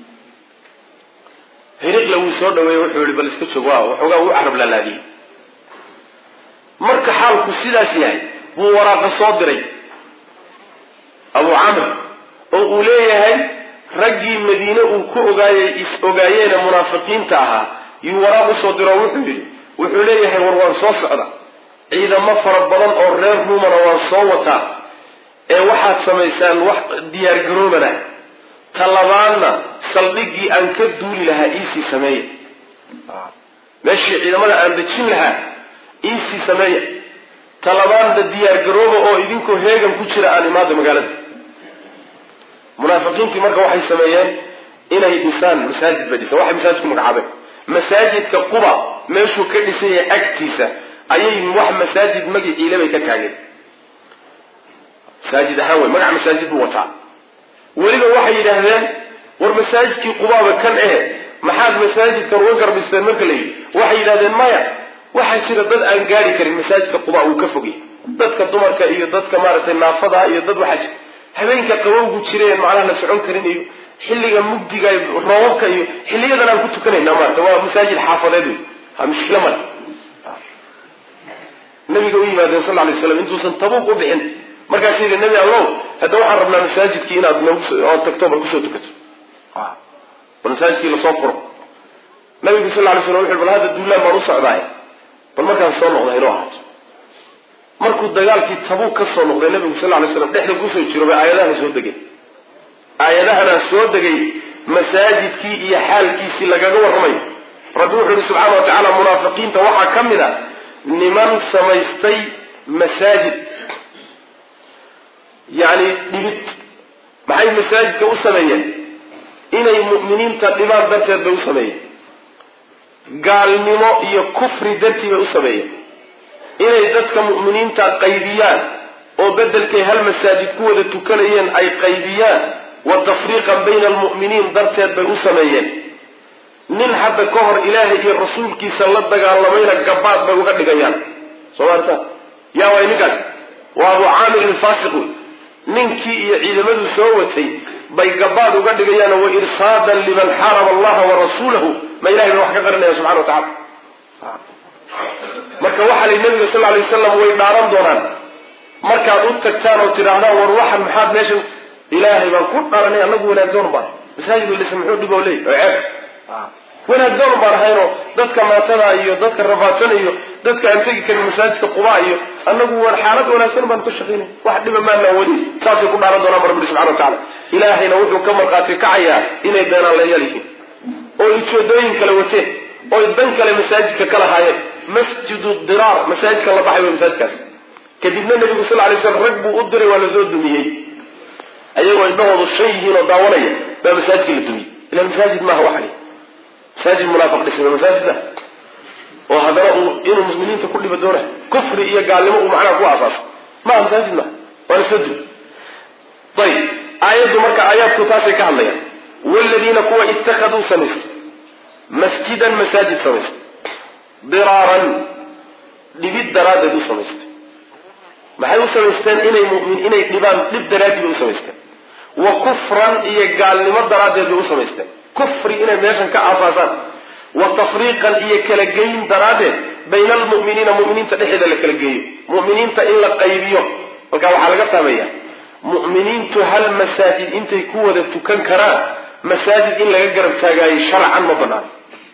S1: hiriqla wuu soo dhaweeyey wuxuu yihi bal iska joog waa waxoogaa uu carab laalaadiyey marka xaalku sidaas yahay buu waraaqa soo diray abu camr oo uu leeyahay raggii madiine uu ku ogaayey is ogaayeene munaafiqiinta ahaa yuu waraaq usoo diro wuxuu yidhi wuxuu leeyahay war waan soo socda ciidamo fara badan oo reer ruumana waan soo wataa ee waxaad samaysaan wax diyaargaroobana talabaadna saldhiggii aan ka duuli lahaa iisii sameeya meeshii ciidamada aan dejin lahaa iisii sameeya talabaadna diyaargarooba oo idinkoo heegan ku jira aan imaada magaalada munaafiqiintii marka waxay sameeyeen inay dhisaan masaajid bay dhisaan waxay masaajid ku magacaabeen masaajidka quba meeshuu ka dhisan yahay agtiisa ayay wax masaajid magiciile bay ka taageen masaajid ahaan wey magac masaajid buu wataa weliba waxay yidhaahdeen war masaajidkii qubaaba kan eh maxaad masaajidkan uga garbisteen marka la yidhi waxay yidhahdeen maya waxaa jira dad aan gaari karin masaajidka quba uu ka fogay dadka dumarka iyo dadka maaragtay naafada iyo dad waxaa jira habeenka qabowgu jireen macnaha la socon karin iyo xilliga mugdiga roobabka iyo xiliyadan aan ku tukanayna maarata waa masaajid xaafadeed wey ha mushkilo male nabiga u yimaadeen sal lay slam intuusan tabuuq u bixin markaas yidhi nebi allow hadda waxaan rabnaa masaajidkii inaad noogu tagto bal kusoo tukato bal masaajidkii lasoo furo nabigu sal lay slam wuxu bal hadda duulaan baan u socdaay bal markaan soo noqda inoo ahaato markuu dagaalkii tabuuq ka soo noqday nabigu sal lay slam dhexda kusoo jiro bay aayadahana soo degeen aayadahana soo degay masaajidkii iyo xaalkiisii lagaga warramayo rabbi wuxuu yihi subxaana wa tacaala munaafiqiinta waxaa ka mid a niman samaystay masaajid yacni dhibid maxay masaajidka u sameeyeen inay mu'miniinta dhibaan darteed bay u sameeyeen gaalnimo iyo kufri dartii bay u sameeyeen inay dadka mu'miniinta qaybiyaan oo beddelkay hal masaajid ku wada tukanayeen ay qaybiyaan wa tafriiqan bayna almu'miniin darteed bay u sameeyeen nin hadda ka hor ilaahay iyo rasuulkiisa la dagaalamayna gabaad bay uga dhigayaan soo maarta yaa waay ninkaas waa abu caamir ilfaasiq wey ninkii iyo ciidamaduu soo watay bay gabaad uga dhigayaan wa irsaadan liman xaaraba allaha wa rasuulahu ma ilahay ba wax ka qarinaya subxana wa tacala marka waxaa lay nabiga sal lay wasalam way dhaaran doonaan markaad u tagtaan oo tidhaahdaan war waxan maxaad meesha ilaahay baan ku dharanay anagu wanaagdoon baan masaajid lisa muxuu dhib oo leey oo ceeb wanaagdoon baan ahaynoo dadka maatada iyo dadka rafaadsan iyo dadka aan tegi karin masaajidka quba iyo anagu xaalad wanaagsan baan ka shaqaynay wax dhiba maanaan wadi saasay ku dhaaran doonaan rabbi subxana wa tacala ilaahayna wuxuu ka markhaati kacayaa inay beenaan layaal yihiin oo ujeedooyin kale wateen oy dan kale masaajidka ka lahaayeen masjidu diraar masaajidka la baxay way masaajidkaas kadibna nabigu sal lay slam rag buu u diray waa lasoo dumiyey ayagoo indhahoodu shan yihiin oo daawanaya baa masaajidka la dumiyey ila masaajid maaha waxani masaajid munaafiq dhisma masaajid maaha oo haddana uu inuu muslimiinta ku dhiba doona kufri iyo gaalnimo uu macnaha ku aasaaso maaha masaajid maaha waa lasoo dumiy ayib aayaddu marka aayaadku taasay ka hadlayaan wladiina kuwa ittakhaduu samaystay masjidan masaajid samaystay diraaran dhibid daraaddeed u samaystay maxay u samaysteen inay mumin inay dhibaan dhib daraadii bay u samaysteen wa kufran iyo gaalnimo daraaddeed bay u samaysteen kufri inay meeshan ka aasaasaan wa tafriiqan iyo kala geyn daraaddeed bayna almu'miniina mu'miniinta dhexeeda la kala geeyo mu'miniinta in la qaybiyo halkaa waxaa laga fahmaya mu'miniintu hal masaajid intay ku wada tukan karaan masaajid in laga garab taagaayo sharcan ma banaano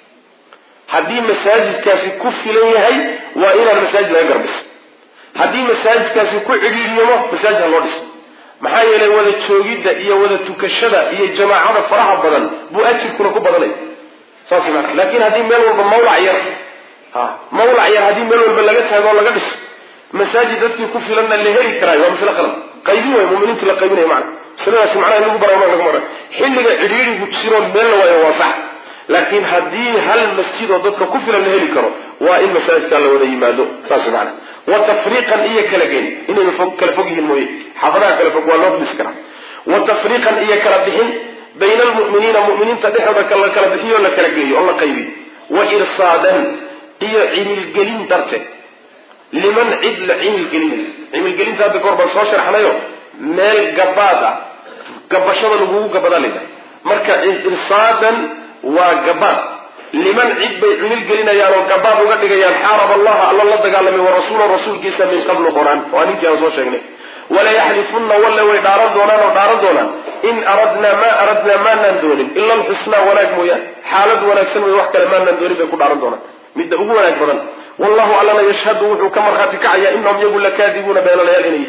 S1: haddii masaajidkaasi ku filan yahay waa inaan masaajid laga garbiso haddii masaajidkaasi ku cidhiidiyamo masaajid ha loo dhiso maxaa yeelay wada joogidda iyo wada tukashada iyo jamaacada faraha badan buu ajirkuna ku badanaya saas maa laakiin haddii meel walba mawlac yar ha mawlac yar haddii meel walba laga taago oo laga dhiso masaajid dadkii ku filanna la heli karaayo waa masle qalad qaybin way muminiinta la qaybinaya macna masaladaasi macnaha in lagu bara laga mara xilliga cidhiidhigu jiro meel la waayo waa sax laakiin haddii hal masjid oo dadka ku filan la heli karo waa in masaajidkaa la wada yimaado saas macna wa tafriiqan iyo kala geen inayna fog kala fog yihiin mooye xaafadaha kala fog waa loo dhisi karaa wa tafriiqan iyo kala bixin bayna almu'miniina mu'miniinta dhexdooda la kala bixiyo o la kala geeyo oo la qaybiyo wa irsaadan iyo cimilgelin darteed liman cid la cimilgelinayo cimilgelinta hadda goor baan soo sharxnayo meel gabaad ah gabashada lagugu gabadaa layidhaha marka irsaadan waa gabaad liman cid bay cimil gelinayaan oo gabaad uga dhigayaan xaarab allaha alla la dagaalamay wa rasuula rasuulkiisa min qablu qor-aan waa ninkii aan soo sheegnay walayaxlifunna walle way dhaaran doonaan oo dhaaran doonaan in aradnaa maa aradnaa maanaan doonin ila alxusnaa wanaag mooyaan xaalad wanaagsan way wax kale maanaan doonin bay ku dhaaran doonaan midda ugu wanaag badan wallahu allana yashhadu wuxuu ka markhaati kacayaa inahum yagu lakaadibuuna beenalayaal inay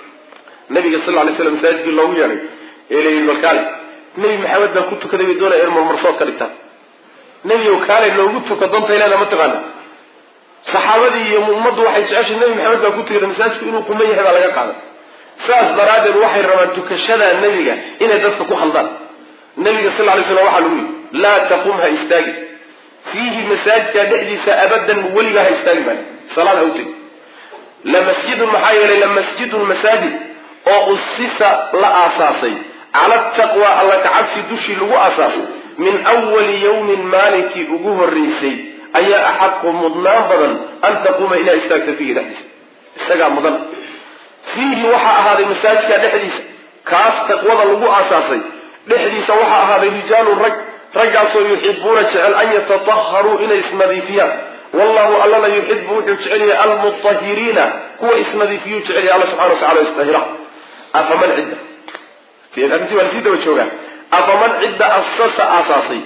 S1: nabiga sal lay slam masaajidkii loogu yeedhay ee layihi balkaale nebi maxamed baan ku tukaday bay doonaya in marmarsood ka dhigtaan nebigow kaale loogu tuka dontay leeda ma taqaana saxaabadii iyo ummaddu waxay jeceshay nebi maxamed baan ku tukaday masaajidku inuu kuma yahay baa laga qaaday saas daraaddeed waxay rabaan tukashada nebiga inay dadka ku khaldaan nebiga sal lay slam waxaa lagu yidhi laa taqum ha istaagi fiihi masaajidka dhexdiisa abadan weligaa ha istaagi baa salaad ha u tegi lamasjidun maxaa yeelay lamasjidun masaajid oo usisa la aasaasay cala taqwa alla kacabsi dushii lagu aasaasay min awali yawmin maalinkii ugu horreysay ayaa axaqu mudnaan badan an taquuma inaa istaagta fiihi dhexdiisa isagaa mudan fiihi waxaa ahaaday masaajidka dhexdiisa kaas taqwada lagu aasaasay dhexdiisa waxaa ahaaday rijaalun rag raggaasoo yuxibuuna jecel an yatataharuu inay isnadiifiyaan wallahu allana yuxibu wuxuu jecel yahay almutahiriina kuwa isnadiifiyuu jecel yahay alla subxana wa tacala istahira afaman cidda arrintii waa lasii daba joogaa afaman cidda asasa aasaasay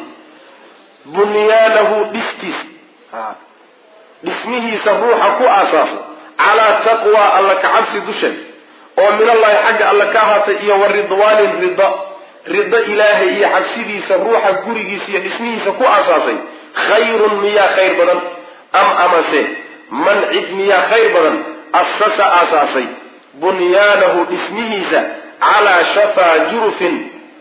S1: bunyaanahu dhistiisa dhismihiisa ruuxa ku aasaasay calaa taqwa alla kacabsi dusheed oo min allahi xagga alla ka ahaatay iyo wa ridwaanin rida rido ilaahay iyo cabsidiisa ruuxa gurigiisa iyo dhismihiisa ku aasaasay khayrun miyaa khayr badan am amase man cid miyaa khayr badan asasa aasaasay bunyaanahu dhismihiisa calaa shafaa jurufin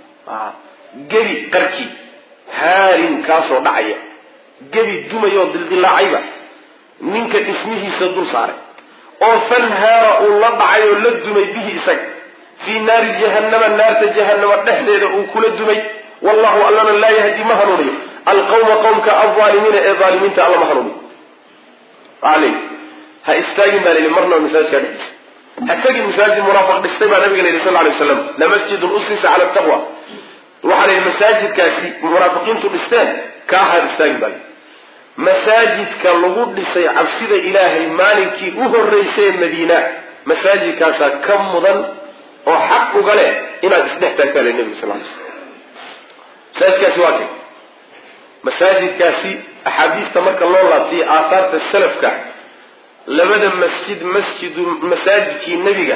S1: gebi qarki haarin kaasoo dhacaya gebi dumayoo dildilaacayba ninka dhismihiisa dul saaray oo fanhaara uu la dhacay oo la dumay bihi isaga fii naari jahannama naarta jahannama dhexdeeda uu kula dumay wallahu allana laa yahdi ma hanuuniyo alqawma qowmka alaalimiina ee aalimiinta alla ma hanuuniyo aley ha istaagin baa layihi marnaba masaajidkaa dhexdiisa ha tegin masaajid munaafiq dhistay baa nabiga la yidhi sal lay waslam lamasjidun usisa cala taqwa waxaa la yidhi masaajidkaasi munaafiqiintu dhisteen kaa ha istaagin baa masaajidka lagu dhisay cabsida ilaahay maalinkii u horreysay madiina masaajidkaasaa ka mudan oo xaq uga leh inaad isdhex taagtaa le nebiga sal lay slam masaajidkaasi waa kay masaajidkaasi axaadiista marka loo laabtay aathaarta salafka labada masjid masjidu masaajidkii nebiga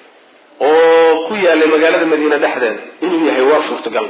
S1: oo ku yaalay magaalada madiine dhexdeeda inuu yahay waa suurtagal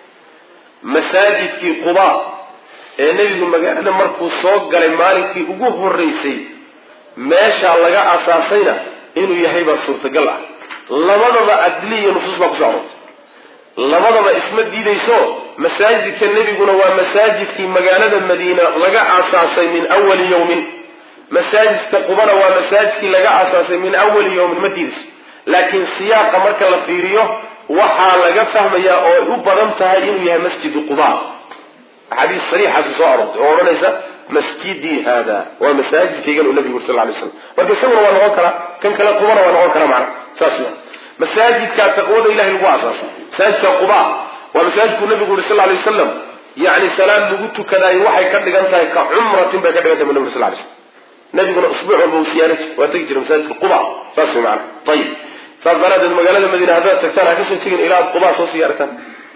S1: masaajidkii quba ee nebigu magaalada markuu soo galay maalinkii ugu horreysay meeshaa laga asaasayna inuu yahay baa suurtagal ah labadaba adli iyo nusuus baa kusoo aroortay labadaba isma diidayso masaajidka nebiguna waa masaajidkii magaalada madiina laga aasaasay min awali yawmin masaajidka qubana waa masaajidkii laga aasaasay min awali yawmin ma diidayso laakiin siyaaqa marka la fiiriyo waxaa laga fahmayaa oo ay u badan tahay inuu yahay masjidu quba axaadiis sariixaasi soo aroortay oo odhanaysa masjidii hada waa masaajidkaygan uu nabigu yuri sal lay slam marka isaguna waa noqon karaa kan kale qubana waa noqon karaa macna saas wa masaajidka taqwada ilahay lagu aasaasay masaajidka quba waa masaajidkuu nabigu yuri sal lay wasalam yani salaad lagu tukadaayo waxay ka dhigan tahay ka cumratin bay ka dhigan tahay bu nabig sal lay slam nabiguna usbuuc walba uu siyaara jir waa tegi jira masaajidka quba saas way macana ayib saas daraadeed magaalada madiine haddaad tagtaan ha kasoo tegin ilaa ad quba soo siyaarataan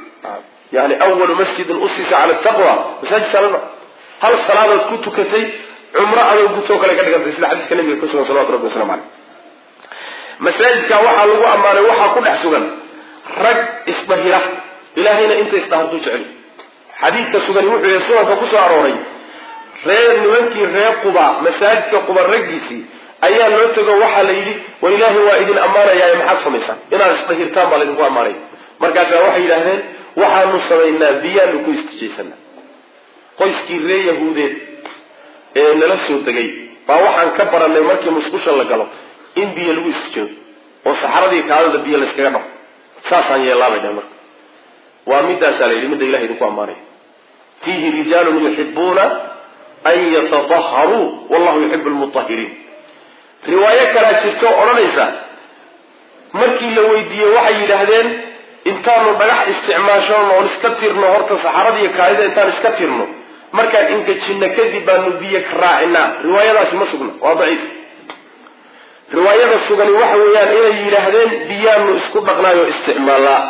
S1: yani awalu masjidin usisa cala taqwa masaajid salama hal salaadood ku tukatay cumro adoo gutoo kale ka dhigantay sida xadiiska nabiga ku sugan salawatu rabbi waslamu caleyh masaajidka waxaa lagu ammaanay waxaa ku dhex sugan rag isbahira ilaahayna inta isdhahartuu jecel xadiidka sugani wuxuu yahay sunanka kusoo arooray reer nimankii reer quba masaajidka quba raggiisii ayaa loo tego waxaa la yidhi war ilaahay waa idin ammaanayaa maxaad samaysaan inaad isdahirtaan baa laydinku ammaanaya markaasaa waxay yidhaahdeen waxaanu samaynaa biyaanu ku istijaysanaa qoyskii reer yahuudeed ee nala soo degay baa waxaan ka barannay markii musqusha la galo in biyo lagu istijoodo oo saxaradii kaadada biyo layskaga dhaco saasaan yeellaabay dhah marka waa midaasaa la yidhi midda ilahay idinku ammaanaya fiihi rijaalun yuxibuuna an yatadaharuu wallahu yuxibu lmutahiriin riwaayo kalaa jirto odhanaysa markii la weydiiyey waxay yidhaahdeen intaanu dhagax isticmaashano oon iska tirno horta saxaradiiyo kaadida intaan iska tirno markaan ingejinno kadib baanu biyo ka raacinaa riwaayadaasi ma sugna waa daciif riwaayada sugani waxa weeyaan inay yidhaahdeen biyaanu isku dhaqnaayo isticmaalaa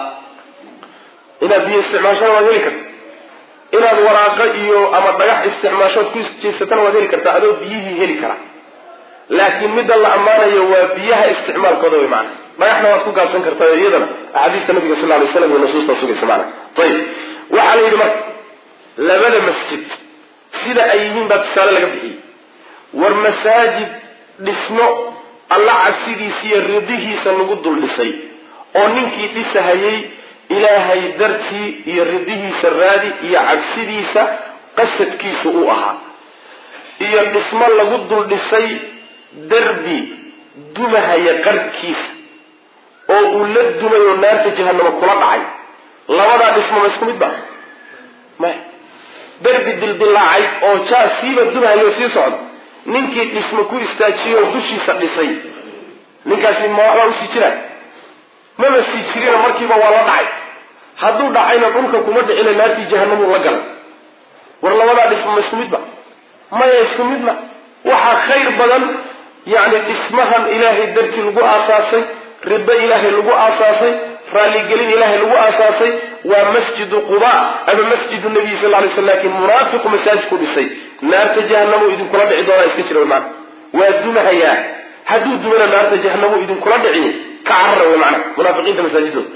S1: inaad biyo isticmaashana waad heli karta inaad waraaqo iyo ama dhagax isticmaashood ku isjeysatana waad heli kartaa adoo biyihii heli kara laakiin midda la ammaanayo waa biyaha isticmaalkooda way macana dhagaxna waad ku gaabsan kartaa iyadana axaadiista nabiga sal lay slam iyo nusuusta sugaysa macana ayib waxaa la yidhi marka labada masjid sida ay yihiin baa tusaale laga bixiyey war masaajid dhismo alla cabsidiisa iyo ridihiisa lagu dul dhisay oo ninkii dhisahayey ilaahay dartii iyo ridihiisa raadi iyo cabsidiisa qasadkiisu uu ahaa iyo dhismo lagu dul dhisay derbi dumahaya qarhkiisa oo uu la dumay oo naarta jahanamo kula dhacay labadaa dhismo ma isku mid ba maya derbi dildilaacay oo jaa siiba dumahayo sii socda ninkii dhismo ku istaajiyey oo dushiisa dhisay ninkaasi ma waxbaa usii jira mama sii jirina markiiba waa la dhacay hadduu dhacayna dhulka kuma dhicina naartii jahanamuu la galay war labadaa dhismo ma isku mid ba maya isku mid ma waxaa khayr badan yacni dhismahan ilaahay dartii lagu aasaasay rido ilaahay lagu aasaasay raalligelin ilaahay lagu aasaasay waa masjidu quba ama masjidu nabiy sal lay sl lakin munaafiqu masaajidku dhisay naarta jahanamo idinkula dhici doonaa iska jira maana waa dumahayaa hadduu dumana naarta jahanamo idinkula dhicin ka carara wy mana munaafiqiinta masaajidooda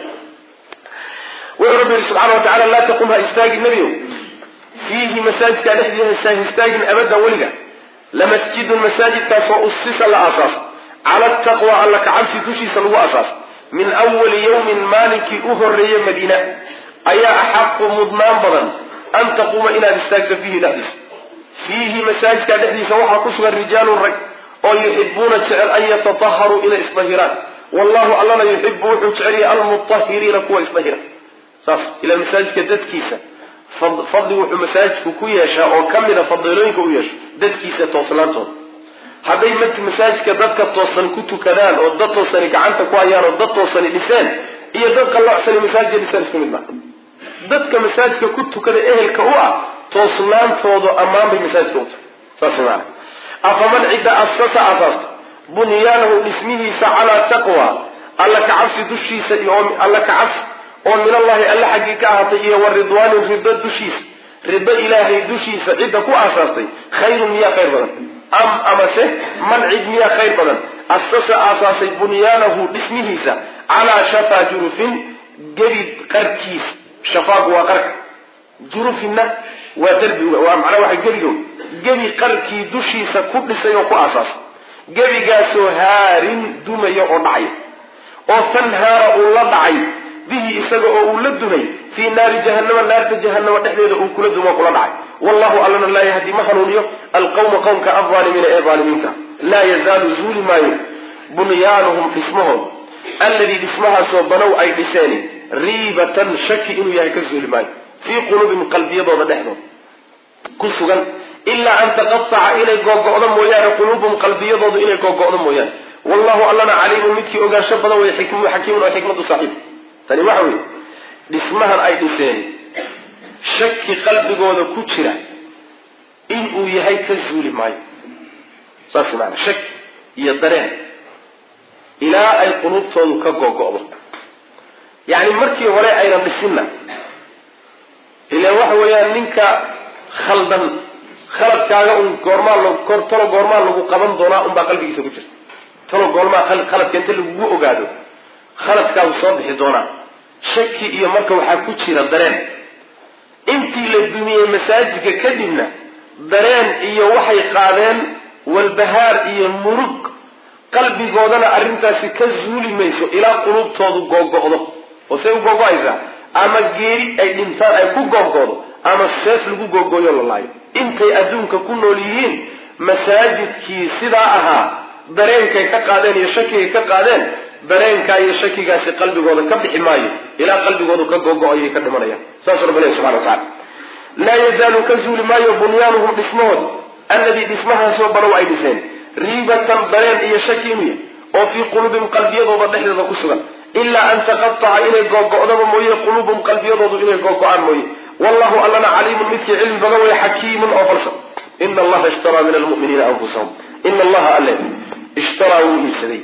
S1: wuxuu rabbi yihi subxana wa tacala laa taqum ha istaagin nebiow fiihi masaajidkaa dhexdiisa ha istaagin abadan weliga lamasjidun masaajidkaasoo usisa la aasaasa cala taqwa alla kacabsi dushiisa lagu aasaasa min awali yawmin maalinkii u horreeye madiina ayaa axaqu mudnaan badan an taquuma inaad istaagto fiihi dhexdiisa fiihi masaajidkaa dhexdiisa waxaa ku sugan rijaalun rag oo yuxibuuna jecel an yatataharuu inay isdahiraan wallahu allana yuxibu wuxuu jecel yahay almutahiriina kuwa isdahira saas ila masaajidka dadkiisa fadli wuxuu masaajidku ku yeeshaa oo ka mida fadiilooyinka u yeesho dadkiisa toosnaantooda hadday mat masaajidka dadka toosan ku tukadaan oo dad toosani gacanta ku hayaan oo dad toosani dhiseen iyo dad qalloocsani masaajidka dhiseen isku mid maa dadka masaajidka ku tukada ehelka u ah toosnaantoodu ammaan bay masaajidka u tahay saas maana afaman cidda asasa asaasta bunyaanahu dhismihiisa calaa taqwa alla kacabsi dushiisa iyo alla kacabsi oo min allahi alla xaggii ka ahaatay iyo wa ridwaanin rido dushiisa rido ilaahay dushiisa cidda ku aasaastay khayrun miyaa khayr badan am amase man cid miyaa khayr badan asasa aasaasay bunyaanahu dhismihiisa calaa shafaa jurufin gebi qarkiis shafaagu waa qarka jurufinna waa derbi waa macnaa waxa gebigo gebi qarkii dushiisa ku dhisay oo ku aasaasay gebigaasoo haarin dumaya oo dhacay oo tanhaara uu la dhacay bihi isaga oo uu la dumay fii naari jahannama naarta jahannama dhexdeeda uu kula dumo kula dhacay wallahu allana laa yahdi ma hanuuniyo alqawma qowmka alaalimiina ee aalimiinta laa yazaalu zuuli maayo bunyaanuhum dhismahood alladii dhismahaasoo banow ay dhiseen riibatan shaki inuu yahay ka zuuli maayo fii quluubihim qalbiyadooda dhexdooda ku sugan ilaa an taqataca inay googo'do mooyaane quluubuhum qalbiyadoodu inay googo'do mooyaane wallahu allana caliimun midkii ogaansho badan wey xakiimun oo xikmadu saaxiib tani waxa weeye dhismahan ay dhiseen shaki qalbigooda ku jira inuu yahay ka zuuli maayo saas maana shaki iyo dareen ilaa ay quluubtoodu ka googo'do yacni markii hore aynan dhisinna ilaan waxa weeyaan ninka khaldan khaladkaaga un goormaa l talo goormaa lagu qaban doonaa unbaa qalbigiisa ku jirta talo goormaa khaladka inta lagugu ogaado khaladkaagu soo bixi doonaa shaki iyo marka waxaa ku jira dareen intii la dumiyey masaajidka kadibna dareen iyo waxay qaadeen walbahaar iyo murug qalbigoodana arrintaasi ka zuuli mayso ilaa quluubtoodu googo'do oo say u googo'aysaa ama geeri ay dhintaan ay ku googo'do ama seef lagu googooyo la laayo intay adduunka ku nool yihiin masaajidkii sidaa ahaa dareenkay ka qaadeen iyo shakigay ka qaadeen dareenkaa iyo shakigaasi qalbigooda ka bixi maayo ilaa qalbigoodu ka googo-ayay ka dhimanayaan saasuu rabbi ilahi subxana wa tacala laa yazaalu ka zuuli maayo bunyaanuhum dhismahood alladii dhismahaasoo banow ay dhiseen riibatan dareen iyo shaki inuu yahay oo fii quluubihim qalbiyadooda dhexdeeda ku sugan ilaa an taqataca inay googo'daba mooye quluubuhum qalbiyadoodu inay googo-aan mooye wallahu allana caliimun midkii cilmi badan wey xakiimun oo falsan ina allaha ishtaraa min almuminiina anfusahum ina allaha alle ishtaraa wuu iibsaday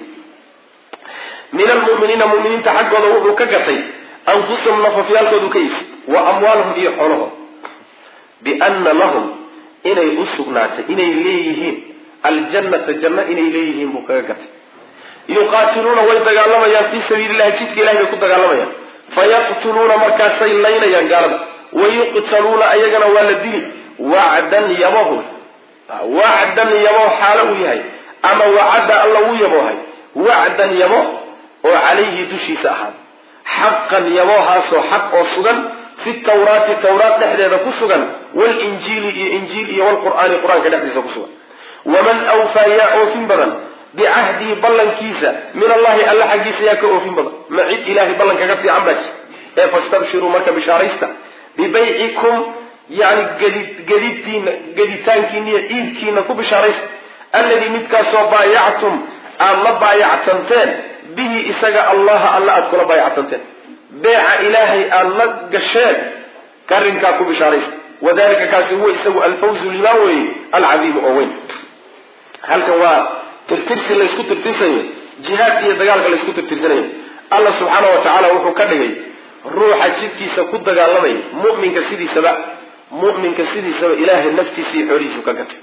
S1: min almuminiina muminiinta xaggooda wuxuu ka gatay anfusahum nafafyaalkoodu ka iibsay wa amwaalahum iyo xoolahooda biana lahum inay u sugnaatay inay leeyihiin aljannata janno inay leeyihiin buu kaga gatay yuqaatiluuna way dagaalamayaan fii sabiili illahi jidka ilahay bay ku dagaalamayaan fayaqtuluuna markaasay laynayaan gaalada wayuqtaluuna ayagana waa la dili wacdan yabahu wacdan yabo xaalo uu yahay ama wacadda alla wuu yaboohay wacdan yabo oo calayhi dushiisa ahaada xaqan yaboohaasoo xaq oo sugan fi tawraati tawraat dhexdeeda ku sugan walinjiili iyo injiil iyo walqur'aani qur-aanka dhexdiisa ku sugan waman awfaa yaa oofin badan bicahdihi ballankiisa min allahi alla xaggiisa yaa ka oofin badan ma cid ilahay ballanka ka fiican baa jir ee fastabshiruu marka bishaaraysta bibaycikum yani gadi gadidtiina gaditaankiina iyo iibkiina ku bishaaraysta alladii midkaasoo baayactum aada la baayactanteen bihi isaga allaha alla aada kula baayactanteen beeca ilaahay aada la gasheen arrinkaa ku bishaaraysta wadalika kaasi huwa isagu alfawzu limaan weeye alcadiimu oo weyn halkan waa tirtirsi laysku tirtirsayo jihaad iyo dagaalka laysku tirtirsanayo alla subxaana wa tacaala wuxuu ka dhigay ruuxa jidkiisa ku dagaalamaya muminka sidiisaba muminka sidiisaba ilaahay naftiisa iyo xoolihiisu ka gatay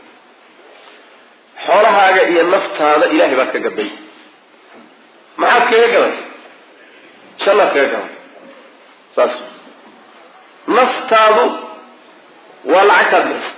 S1: xoolahaaga iyo naftaada ilahay baad ka gaday maxaad kaga gadatay jannaad kaga gadatay saas naftaadu waa lacagtaad bixisa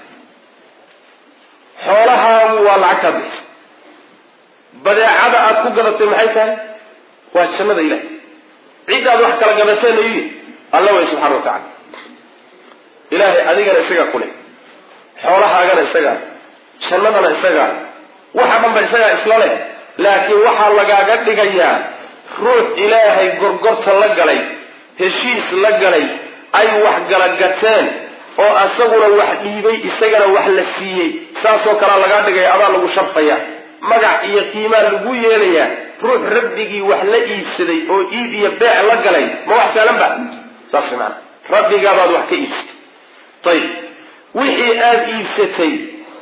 S1: xoolahaagu waa lacagtaad bixisa badeecada aad ku gadatay maxay tahay waa jannada ilahay ciddaad wax kala gadateena yihi alla way subxana wa tacala ilaahay adigana isagaa ku leh xoolahaagana isagaa jannadana isagaa waxa dhan ba isagaa isla leh laakiin waxaa lagaaga dhigayaa ruux ilaahay gorgorta la galay heshiis la galay ay wax gala gateen oo asaguna wax dhiibay isagana wax la siiyey saasoo kalea lagaa dhigaya adaa lagu sharfaya magac iyo qiimaa lagu yeelayaa ruux rabbigii wax la iibsaday oo iib iyo beec la galay ma wax saalan ba saas maana rabbigaabaad wax ka iibsatay ayib wixii aada iibsatay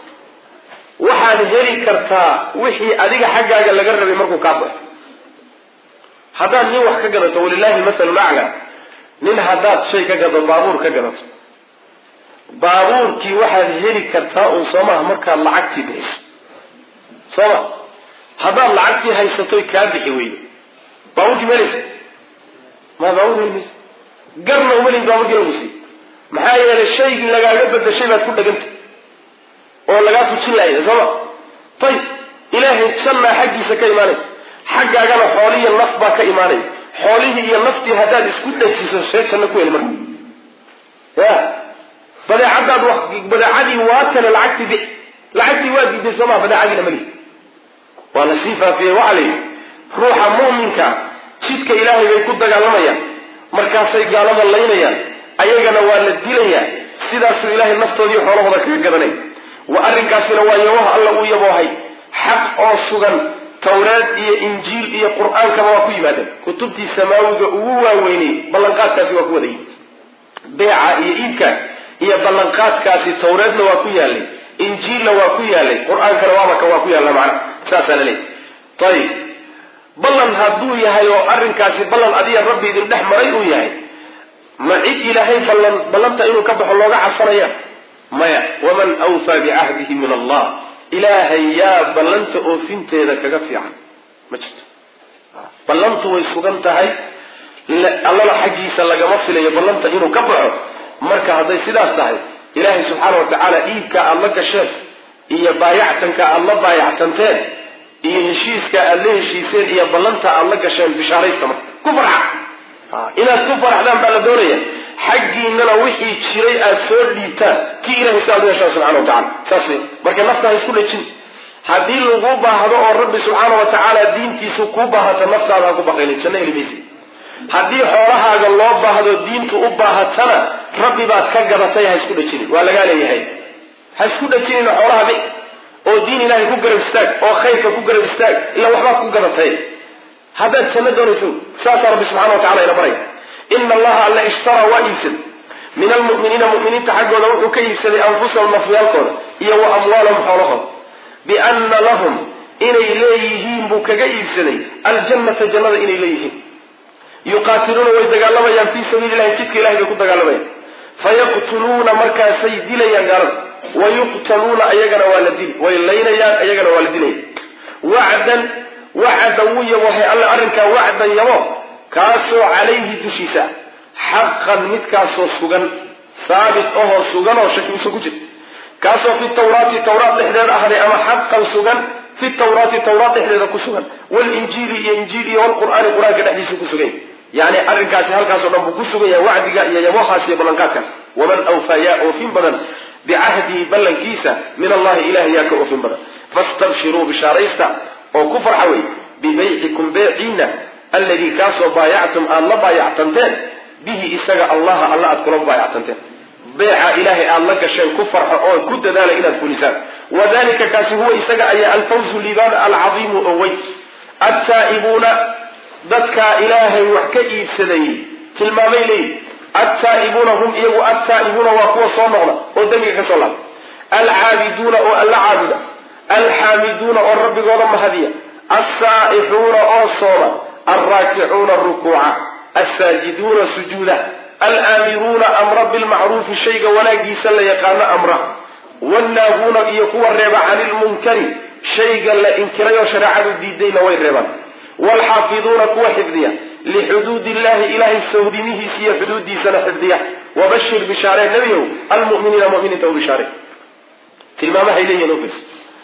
S1: waxaad heli kartaa wixii adiga xaggaaga laga rabay markuu kaa baxo haddaad nin wax ka gadato walilahi masalu lacla nin haddaad shay ka gado baabuur ka gadato baabuurkii waxaad heli kartaa uun soomaha markaad lacagtii bixiso sooma haddaad lacagtii haysatoy kaa bixi weydo baabuurkii melaysa ma baabuur heli maysa garna umalin baabuurkii lagu sii maxaa yeelay shaygii lagaaga badashay baad ku dhegantay oo lagaa fujin laaya sooma ayib ilaahay jannaa xaggiisa ka imaanaysa xaggaagana xoolihiiyo naf baa ka imaanaya xoolihii iyo naftii haddaad isku dhajiso see janno ku heli marka ya badeecadaad wa badeecadii waa tane lacagtii bix lacagtii waa diiday soomaa badeecadiina mali waa la sii faafiyey waxaa la yidhi ruuxa mu'minka jidka ilaahay bay ku dagaalamayaan markaasay gaalada laynayaan ayagana waa la dilayaa sidaasuu ilaahay naftoodii xoolahooda kaga gadanay wa arrinkaasina waa yabaha alla uu yaboohay xaq oo sugan tawraad iyo injiil iyo qur-aankaba waa ku yimaadeen kutubtii samaawiga ugu waaweynay ballanqaadkaasi waa ku wada yimid beeca iyo iibka iyo ballanqaadkaasi tawreedna waa ku yaalay injiilna waa ku yaalay qur-aankana waabaka waa ku yaalla macna saasaa la leeyahy ayib ballan hadduu yahay oo arrinkaasi ballan adiga rabbi idin dhex maray uu yahay ma cid ilaahay ballan ballanta inuu ka baxo looga cabsanaya maya waman awfaa bicahdihi min allah ilaahay yaa ballanta oofinteeda kaga fiican ma jirto ballantu way sugan tahay allana xaggiisa lagama filayo ballanta inuu ka baxo marka hadday sidaas tahay ilaahay subxaana watacaala iibka aada la gasheen iyo baayactanka aada la baayactanteen iyo heshiiska aada la heshiiseen iyo ballanta aada la gasheen bishaaraysta marka ku farxa inaad ku faraxdaan baa la doonaya xaggiinana wixii jiray aada soo dhiibtaan kii ilahay si aad u heshaan subxana watacala saas marka nafta ha isku dhejin haddii lagu baahdo oo rabbi subxaana wa tacaala diintiisu kuu baahata naftaada ha ku baqaynin janno heli maysa haddii xoolahaaga loo baahdo diintu u baahatana rabbi baad ka gadatay ha isku dhejinin waa lagaa leeyahay ha isku dhejinin xoolaha bi oo diin ilahay ku garab istaag oo khayrka ku garab istaag ila waxbaad ku gadatay haddaad janno doonayso saasaa rabbi subxana wa tacala ina baray ina allaha alla ishtara waa iibsaday min almu'miniina mu'miniinta xaggooda wuxuu ka iibsaday anfusahum nafyaalkooda iyo wa amwaalahum xoolahooda bianna lahum inay leeyihiin buu kaga iibsaday aljannata jannada inay leeyihiin yuqaatiluuna way dagaalamayaan fii sabiili ilahi jidka ilahay bay ku dagaalamayaan fayaqtuluuna markaasay dilayaan gaalada wayuqtaluuna ayagana waa la dili way laynayaan ayagana waa la dilaya wacdan wacda wuu yabohay alle arrinkaa wacdan yabo kaasoo calayhi dushiisa xaqan midkaasoo sugan haabit ahoo sugan oo shaki usa ku jira kaasoo fi tawraati tawraat dhexdeeda ahday ama xaqan sugan fi tawraati tawraat dhexdeeda ku sugan walinjiili iyo injiil iyo walqur'aani qur-aanka dhexdiisa ku sugan yani arrinkaasi halkaasoo dhan buu ku sugan yahay wacdiga iyo yabohaas iyo ballanqaadkaas waman awfaa yaa oofin badan bicahdihi ballankiisa min allahi ilahay yaa ka oofin badan fastabshiruu bishaaraysta oo ku farxa wey bibaycikum beeciina alladii kaasoo baayactum aada la baayactanteen bihi isaga allaha alla aad kula baayactanteen beeca ilaahay aada la gasheen ku farxo oo ku dadaala inaad fulisaan wadalika kaasi huwa isaga ayaa alfawzu liibaan alcadiimu oo weyn attaa'ibuuna dadkaa ilaahay wax ka iibsaday tilmaamay leeyihi attaa'ibuuna hum iyagu attaa'ibuuna waa kuwa soo noqda oo dembiga ka soo laabta alcaabiduuna oo alla caabuda alxaamiduuna oo rabbigooda mahadiya alsaa'ixuuna oo sooma alraakicuuna rukuuca alsaajiduuna sujuuda alaamiruuna amra bilmacruufi shayga wanaagiisa la yaqaano amra wannaahuuna iyo kuwa reeba cani lmunkari shayga la inkiray oo shareecadu diidayna way reebaan waalxaafiduuna kuwa xifdiya lixuduudi illahi ilahay sawdimihiisa iyo xuduudiisana xifdiya wabashir bishaaree nebiyow almuminiina muminiinta u bishaare tilmaamahay leeyihin ofis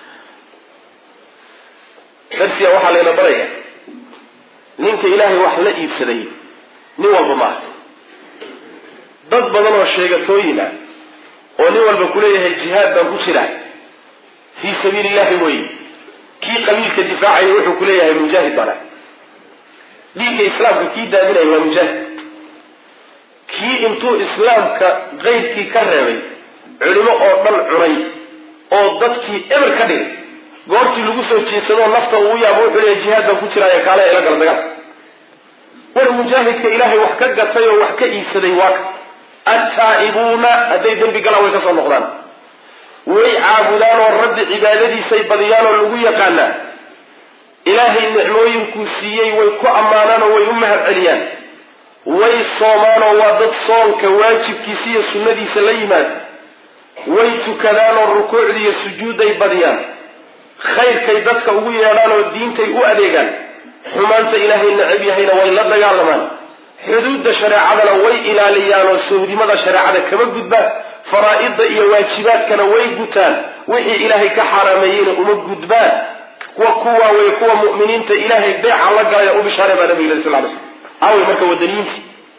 S1: darsiga waxaa layna baraya ninka ilaahay wax la iibsaday nin walba maaha dad badan oo sheegatooyin ah oo nin walba kuleeyahay jihaad baan ku jiraa fii sabiili illahi mooye kii qabiilka difaacaya wuxuu kuleeyahay mujaahid baan ah dhiigga islaamka kii daadinaya waa mujaahid kii intuu islaamka qeydkii ka reebay culimo oo dhan cunay oo dadkii eber ka dhigay goortii lagu soo jeedsadoo nafta uu yaabo wuxuu leeya jihaad baan ku jiraayo kaale ila gala dagaal war mujaahidka ilaahay wax ka gatay oo wax ka iibsaday waa ka attaa'ibuuna hadday dembi galaan way ka soo noqdaan way caabudaan oo rabbi cibaadadiisay badiyaan oo lagu yaqaanaa ilaahay nicmooyinkuu siiyey way ku ammaanaan oo way u mahad celiyaan way soomaan oo waa dad soonka waajibkiisa iyo sunnadiisa la yimaad way tukadaan oo rukuucda iyo sujuudday badiyaan khayrkay dadka ugu yeedhaan oo diintay u adeegaan xumaanta ilaahay necab yahayna way la dagaalamaan xuduudda shareecadana way ilaaliyaan oo sawdimada shareecada kama gudbaan faraa'idda iyo waajibaadkana way gutaan wixii ilaahay ka xaaraameeyeyna uma gudbaan kuwa kuwaa wey kuwa mu'miniinta ilaahay beeca la galaya u bishaaray baa nabiga sal lay slam aawey marka wadaniyiinti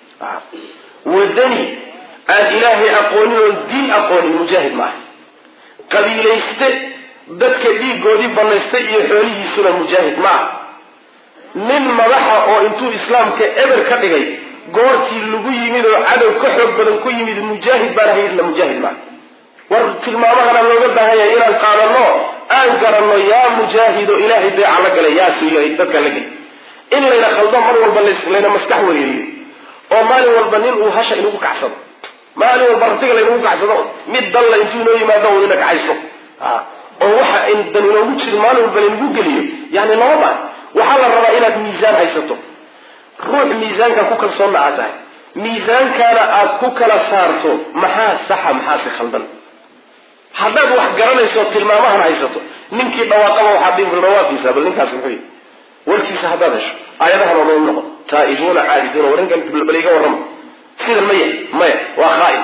S1: wadani aan ilaahay aqoonin oon diin aqoonin mujaahid maaha qabiilayste dadka dhiigoodii banaystay iyo xoolihiisuna mujaahid maaha nin madaxa oo intuu islaamka eber ka dhigay goortii lagu yimid oo cadow ka xoog badan ku yimid mujaahid baan hayidna mujaahid maaha war tilmaamahana looga baahan yahay inaan qaadano aan garanno yaa mujaahido ilaahay beeca la galay yaasuu yahay dadka la gelay in layna khaldo mar walba layna maskax wareeriyo oo maalin walba nin uu hasha inagu kacsado maalin walba ratiga laynagu kacsado mid dalla intuu inoo yimaado uu ina kacayso oo waxa dan inoogu jirin maalin walba laynagu geliyo yani lama baan waxaa la rabaa inaad miisaan haysato ruux miisaanka ku kalsoonna aad tahay miisaankaana aad ku kala saarto maxaa saxa maxaase khaldan haddaad wax garanayso tilmaamahan haysato ninkii dhawaaqaba waxaad dhihi dhawaaqiisa bal ninkaasi muxuu yihi warkiisa haddaad hesho aayadahan oo noo noqon taa'ibuuna caabiduuna warinkan bal iga warrama sidan maya maya waa khaain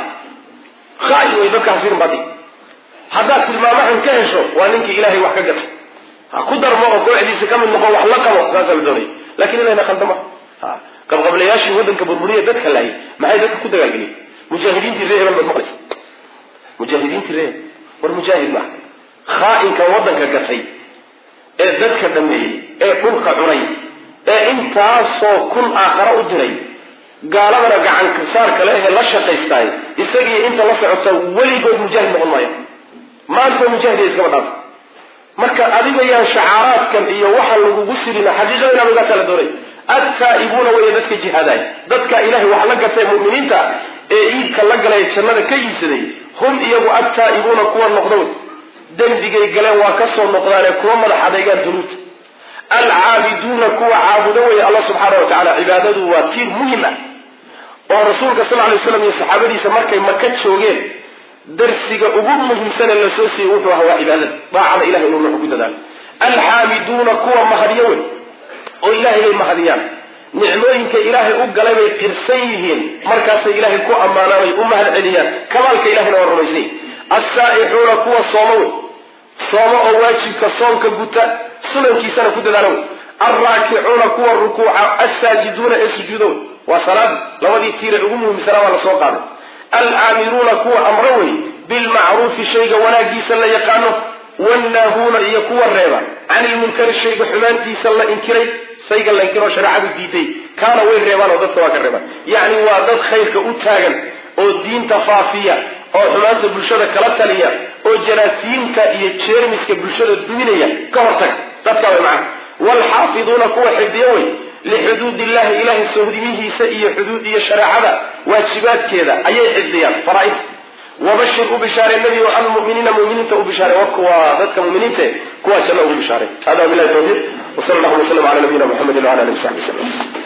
S1: khaain way dadka hasirin baadi haddaad tilmaamahan ka hesho waa ninkii ilaahay wax ka gatay ha ku darmo oo kooxdiisa ka mid noqo wax la qabo saasaa la doonaya lakin inayna khaldama qabqablayaashii waddanka burburiya dadka laayay maxay dadka ku dagaalgeliyeen mujaahidiintii ree hebel baad maqlaysa mujaahidiintii ree war mujaahid maaha khaa'inka waddanka gatay ee dadka dhameeyey ee dhulka cunay ee intaasoo kun aakhara u diray gaaladana gacanka saarka le ee la shaqaystaay isagii inta la socota weligood mujaahid noqon maayo maanta mujaahid iskaba dhaafa marka adiga yaan shacaaraadkan iyo waxa lagugu sirina xaqiiqada inaad ogaa kala doonay attaa'ibuuna weeye dadka jihaadaay dadka ilahay wax la gatay mu'miniinta ee iibka la galay jannada ka iibsaday hum iyagu attaa'ibuuna kuwa noqda wey dembigay galeen waa ka soo noqdaanee kuwa madax adeegaan dunuubta alcaabiduuna kuwa caabudo weeye alla subxaana wa tacala cibaadadu waa tiir muhim ah oo rasuulka sal lay slam iyo saxaabadiisa markay maka joogeen darsiga ugu muhiimsane la soo siiyey wuxuu ahaa waa cibaadada daacada ilahay inuu nuxu ku dadaalo alxaamiduuna kuwa mahadyo wey oo ilaahay bay mahadiyaan nicmooyinka ilaahay u galay bay qirsan yihiin markaasay ilaahay ku ammaanaan ay u mahad celiyaan kamaalka ilahayna waa rumaysnay assaa'ixuuna kuwa sooma wey sooma oo waajibka soonka guta sunankiisana ku dadaala wey alraakicuuna kuwa rukuuca assaajiduuna ee sujuuda wey waa salaad labadii tiire ugu muhiimsanaa waa la soo qaaday alaamiruuna kuwa amro wey bilmacruufi shayga wanaagiisa la yaqaano wannaahuuna iyo kuwa reeba can ilmunkari shayga xumaantiisa la inkiray shayga la inkiroo shareecadu diiday kaana way reebaan oo dadka waa ka reebaan yacni waa dad khayrka u taagan oo diinta faafiya oo xumaanta bulshada kala taliya oo jaraasiinta iyo jeermiska bulshada duminaya ka hortaga dadka way macana waalxaafiduuna kuwa xifdiyo wey lixuduud illahi ilahay sohdimihiisa iyo xuduud iyo shareecada waajibaadkeeda ayay xifdiyaan faraaid wabashir u bishaare nebi almuminiina muminiinta u bishaare kuwa dadka muminiinta kuwaa janno ugu bishaare hada bilahi tawfiiq wsal allahuma wslam ala nabiyina muxamedi wala alihi wasaxbi wslam